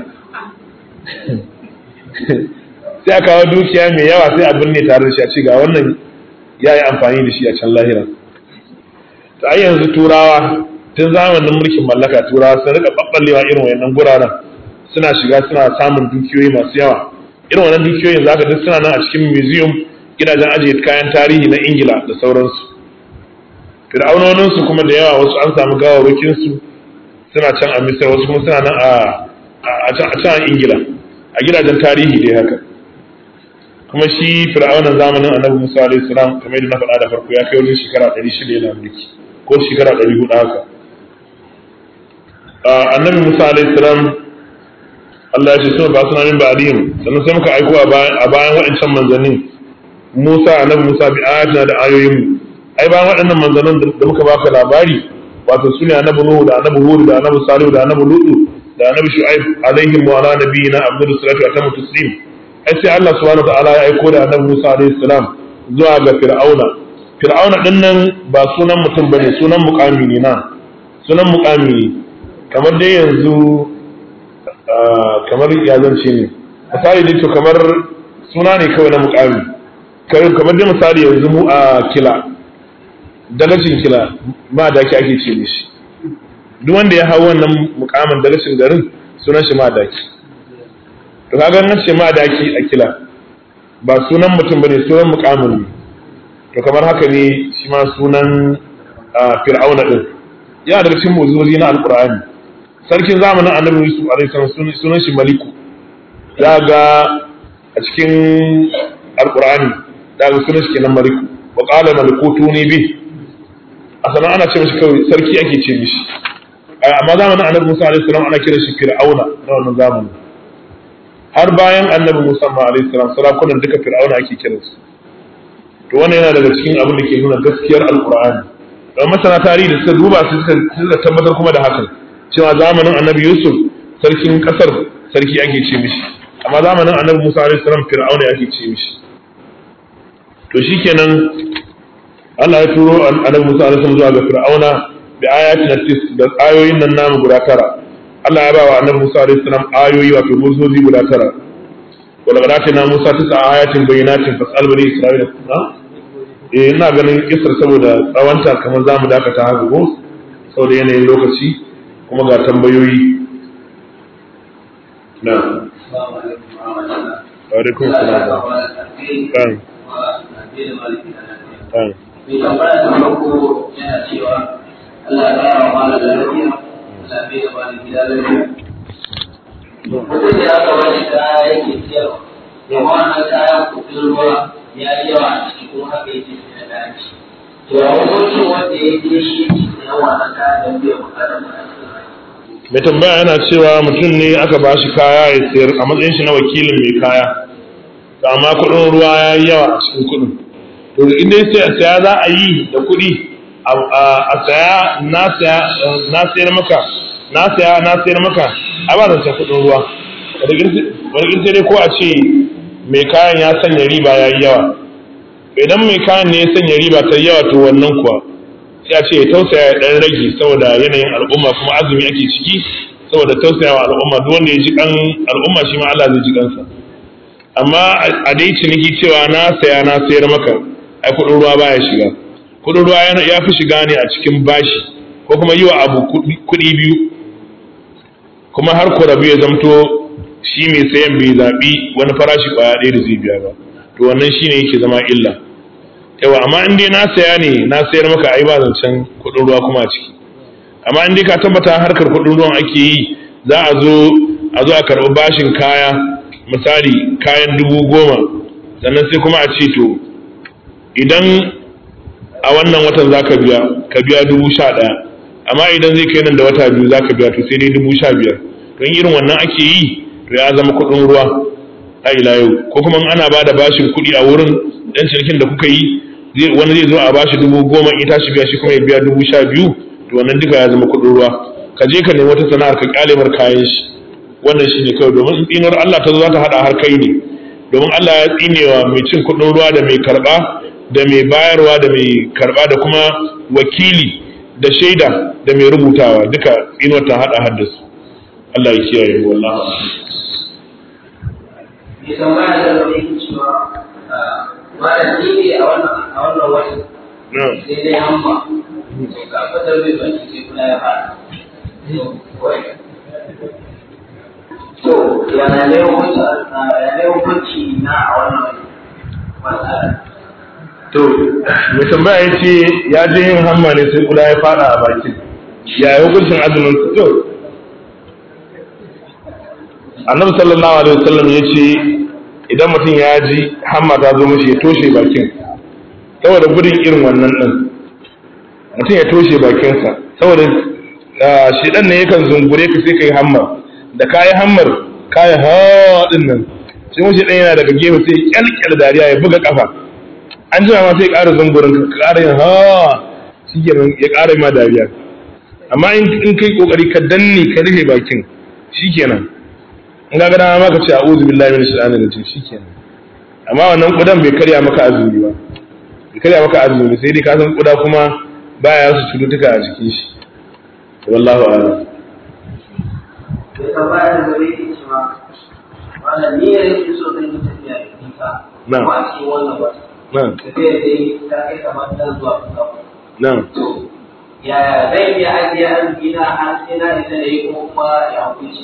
sai a kawo dukiya mai yawa sai a binne tare da shi a ce ga wannan ya yi amfani da shi a can lahira ta ai yanzu turawa tun zamanin mulkin mallaka turawa sun rika ɓaɓɓallewa irin wayannan guraren suna shiga suna samun dukiyoyi masu yawa irin wannan dukiyoyin za ka duk suna nan a cikin museum gidajen ajiye kayan tarihi na ingila da sauransu fir'aunoninsu kuma da yawa wasu an samu gawarwakinsu suna can a misir wasu kuma suna nan a can a ingila a gidajen tarihi dai haka kuma shi fir'auna zamanin annabi Musa alaihi salam kamar yadda na faɗa da farko ya kai wajen shekara 600 yana mulki ko shekara 400 haka annabi Musa alaihi salam Allah ya ce sun ba suna min ba'dihim sannan sai muka aiko a bayan waɗancan manzannin Musa annabi Musa bi ayatina da ayoyin ai bayan waɗannan manzannin da muka baka labari wato su ne annabi Nuhu da annabi Hud da annabi Salihu da annabi Lutu da annabi Shu'aib alaihim wa ala nabiyina Abdul salatu wa tamu taslim ai sai Allah subhanahu wa ta'ala ya aiko da annabi Musa alaihi salam zuwa ga Fir'auna Fir'auna din nan ba sunan mutum bane sunan muqami ne na sunan muqami ne kamar dai yanzu kamar ya zance ne misali dai to kamar suna ne kawai na muqami kamar dai misali yanzu mu a kila dagacin kila ma daki ake ce mishi duk wanda ya hau wannan mukamin dagacin garin sunan shi ma daki to kaga nan ce ma daki a kila ba sunan mutum bane sunan mukamin ne to kamar haka ne shi ma sunan fir'auna din yana daga cikin mu'jizozi na alqur'ani sarkin zamanin annabi yusuf alaihi salam sunan shi maliku za ga a cikin alqur'ani da ga sunan shi kenan maliku wa qala malikutuni bi a sanan ana ce mishi kawai sarki ake ce mishi amma zamanin annabi Musa alaihi salam ana kira shi Fir'auna na wannan zamanin har bayan annabi Musa ma alaihi salam sarakunan duka Fir'auna ake kiran su to wannan yana daga cikin abin da ke nuna gaskiyar alqur'ani don masana tarihi da suka duba su suka tabbatar kuma da hakan cewa zamanin annabi Yusuf sarkin kasar sarki ake ce mishi amma zamanin annabi Musa alaihi salam Fir'auna ake ce mishi to shikenan Allah ya turo annabi Musa alaihi salam zuwa ga Fir'auna bi ayatin tis da ayoyin nan namu guda tara Allah ya ba wa annabi Musa alaihi salam ayoyi wato muzozi guda tara wala ga dace na Musa tisa ayatin bayyinatin fasal bani Isra'ila na eh ina ganin kisar saboda tsawanta kamar zamu dakata haka ko saboda yanayin lokaci kuma ga tambayoyi na wa alaikum salam kan kan mai tambaya ta farko yana cewa Allah ya kara wa malam lafiya Allah bai da malam gida lafiya mutum da aka wani kaya yake siyarwa da wannan kayan kudin ruwa ya yi yawa a ciki kuma haka yake siya da dace to a hukuncin wanda ya je shi yake siyan wannan kayan don bai bukatar da mai tambaya yana cewa mutum ne aka ba shi kaya ya sayar a matsayin shi na wakilin mai kaya amma kuɗin ruwa ya yi yawa a cikin kuɗin to in dai sai saya za a yi da kuɗi a saya na saya na sayar maka na saya na sayar maka a ba zance kuɗin ruwa wani sai dai ko a ce mai kayan ya sanya riba ya yi yawa idan mai kayan ne ya sanya riba ta yawa to wannan kuwa sai a ce ya tausaya ya ɗan rage saboda yanayin al'umma kuma azumi ake ciki saboda tausayawa al'umma duk wanda ya ji kan al'umma shi ma Allah zai ji kansa amma a dai ciniki cewa na saya na sayar maka ai kudin ruwa baya shiga kudin ruwa ya fi shiga ne a cikin bashi ko kuma yi wa abu kudi biyu kuma har ku rabu ya zamto shi mai sayan bai zaɓi wani farashi kwaya ɗaya da zai biya ba to wannan shi ne yake zama illa yawa amma in dai na saya ne na sayar maka ai ba zancen kudin ruwa kuma a ciki amma in dai ka tabbata harkar kudin ruwan ake yi za a zo a zo a karɓi bashin kaya misali kayan dubu goma sannan sai kuma a ce to idan a wannan watan za ka biya ka biya dubu sha ɗaya amma idan zai kai nan da wata biyu za ka biya to sai dai dubu sha biyar don irin wannan ake yi to ya zama kuɗin ruwa a ila yau ko kuma ana ba da bashin kuɗi a wurin ɗan cinikin da kuka yi wani zai zo a bashi dubu goma in tashi biya shi kuma ya biya dubu sha biyu to wannan duka ya zama kuɗin ruwa ka je ka nemi wata sana'ar ka kyale mar kayan shi wannan shine kawai domin tsinar Allah ta zo za ta hada har kai ne domin Allah ya tsinewa mai cin kuɗin ruwa da mai karɓa da mai bayarwa da mai karɓa da kuma wakili da shaida da mai rubutawa duka tsinuwar ta hada haddasu Allah ya kiyaye mu wallahi mai tambaya da zama yake cewa malam ni ne a wannan a wannan watan sai dai hamba to ka fitar da baki sai kuna ya fara to yana ne hukunci ya ne hukunci na a wannan matsala to mai tambaya ya ce ya je yin hamma ne sai kuda ya fada a bakin ya yi hukuncin azumin su to annabi sallallahu alaihi wasallam ya ce idan mutum ya ji hamma ta zo mishi ya toshe bakin saboda gudun irin wannan din mutum ya toshe bakinsa saboda shi dan ne yakan zungure ka sai ka yi hammar da ka yi hammar ka yi haɗin nan sai mace ɗan yana daga gefe sai kyalkyal dariya ya buga kafa an jima ma sai ƙara zungurin ka ƙara yin ha shi ya ƙara ma dariya amma in kai ƙoƙari ka danne ka rufe bakin shi kenan in ga gana ma ka ce a'udhu billahi minash shaitanir rajim shi kenan amma wannan kudan bai karya maka azumi ba bai karya maka azumi sai dai ka san kuda kuma baya su cututtuka a jikin shi wallahu a'lam da tambaya da zai yi cewa wannan ni ne yake so zan yi tafiya da nisa Na'am. kuma a cikin wannan wata na'am tafiya dai ta kai kamar dan zuwa kusa na'am to yaya zai iya ajiye arziki na har sai na isa da yi ko kuma ya hukunci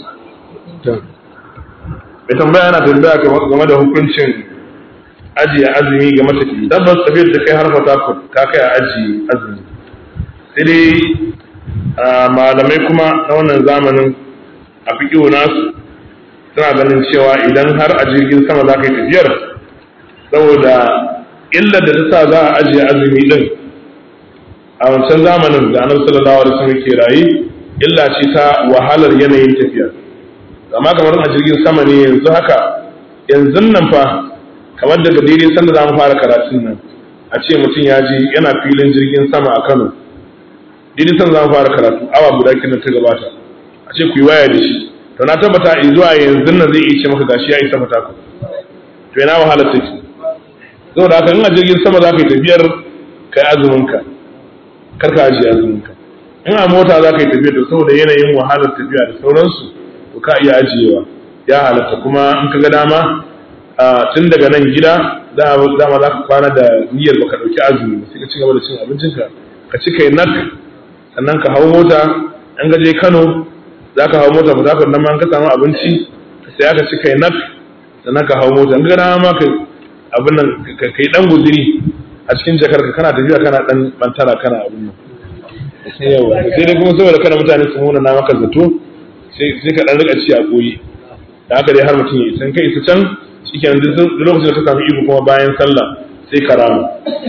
mai tambaya yana tambaya game da hukuncin ajiye azumi ga matafi tabbas tafiyar da kai har fata ka kai a ajiye azumi sai dai a malamai kuma na wannan zamanin a fiƙiwo nasu suna ganin cewa idan har a jirgin sama za ka yi tafiyar saboda illar da ta sa za a ajiye azumi din a wancan zamanin da annabi sallallahu alaihi wasallam ke rayu illa ce ta wahalar yanayin tafiya amma kamar a jirgin sama ne yanzu haka yanzu nan fa kamar daga daidai sanda za mu fara karatun nan a ce mutum ya ji yana filin jirgin sama a Kano daidai sanda za mu fara karatu awa guda kenan ta gabata a ce ku yi waya da shi to na tabbata in zuwa yanzu nan zai iya ce maka gashi ya isa mata ku to ina wahala take saboda haka in a jirgin sama za ka yi tafiyar kai azumin ka kar ka ajiye azumin ka in a mota za ka yi tafiyar da saboda yanayin wahalar tafiya da sauransu to ka iya ajiyewa ya halatta kuma in ka ga dama tun daga nan gida dama za ka kwana da niyyar baka ɗauki azumi sai ka ci gaba da cin abincinka ka ci kai nak sannan ka hau mota an ga je Kano za ka hau mota ba nan ma ka samu abinci sai aka ci kai nak sannan ka hau mota in ga dama ma ka abin nan ka kai dan guziri a cikin jakar ka kana tafiya kana dan bantara kana abin nan yawa sai dai kuma saboda kada mutane su muna na maka zato sai ka dan rika ci a koyi da haka dai har mutum ya isa kai isa can shikenan duk lokacin da ka samu iko kuma bayan sallah sai ka rama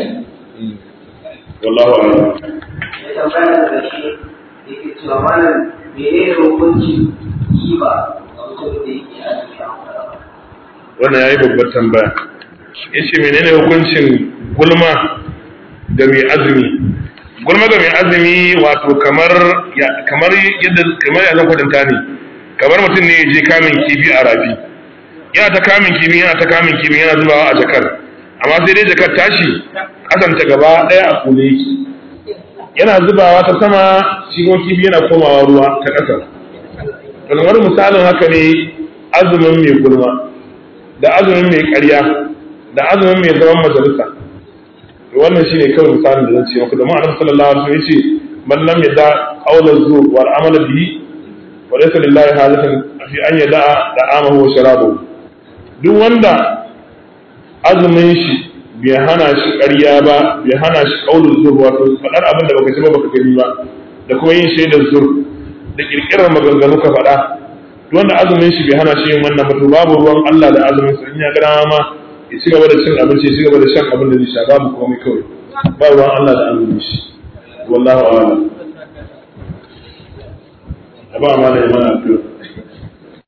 wallahu a'lam ya tambaya da shi yake cewa malam menene hukunci kiba a mutum da yake azumi a wata wannan yayi babbar tambaya yace menene hukuncin gulma ga mai azumi gulma ga mai azumi wato kamar kamar yadda kamar ya zan kwatanta ne kamar mutum ne ya je kamin kifi a rafi yana ta kamin kifi yana ta kamin kifi yana zubawa a jakar amma sai dai jakar tashi kasanta gaba daya a kule yake yana zubawa ta sama shigon kifi yana komawa ruwa ta ƙasa kamar misalin haka ne azumin mai gulma da azumin mai ƙarya da azumin mai zaman majalisa wannan shine kawai misalin da zan ce maka da ma'anar sallallahu alaihi wasallam yace man lam yada qawla zur wal amala bihi wa laysa lillahi hajatun fi an yada da'amahu wa sharabahu duk wanda azumin shi bai hana shi ƙarya ba bai hana shi qawlul zur wato faɗar abin da baka ci ba baka gani ba da kuma yin shaidar zur da kirkirar maganganu ka faɗa duk wanda azumin shi bai hana shi yin wannan ba to babu ruwan Allah da azumin sa in ya ga ma ya ci gaba da cin abinci ya ci gaba da shan abin da zai sha babu komai kawai ba ruwan Allah da azumin shi wallahu a'lam ba ma da mana addu'a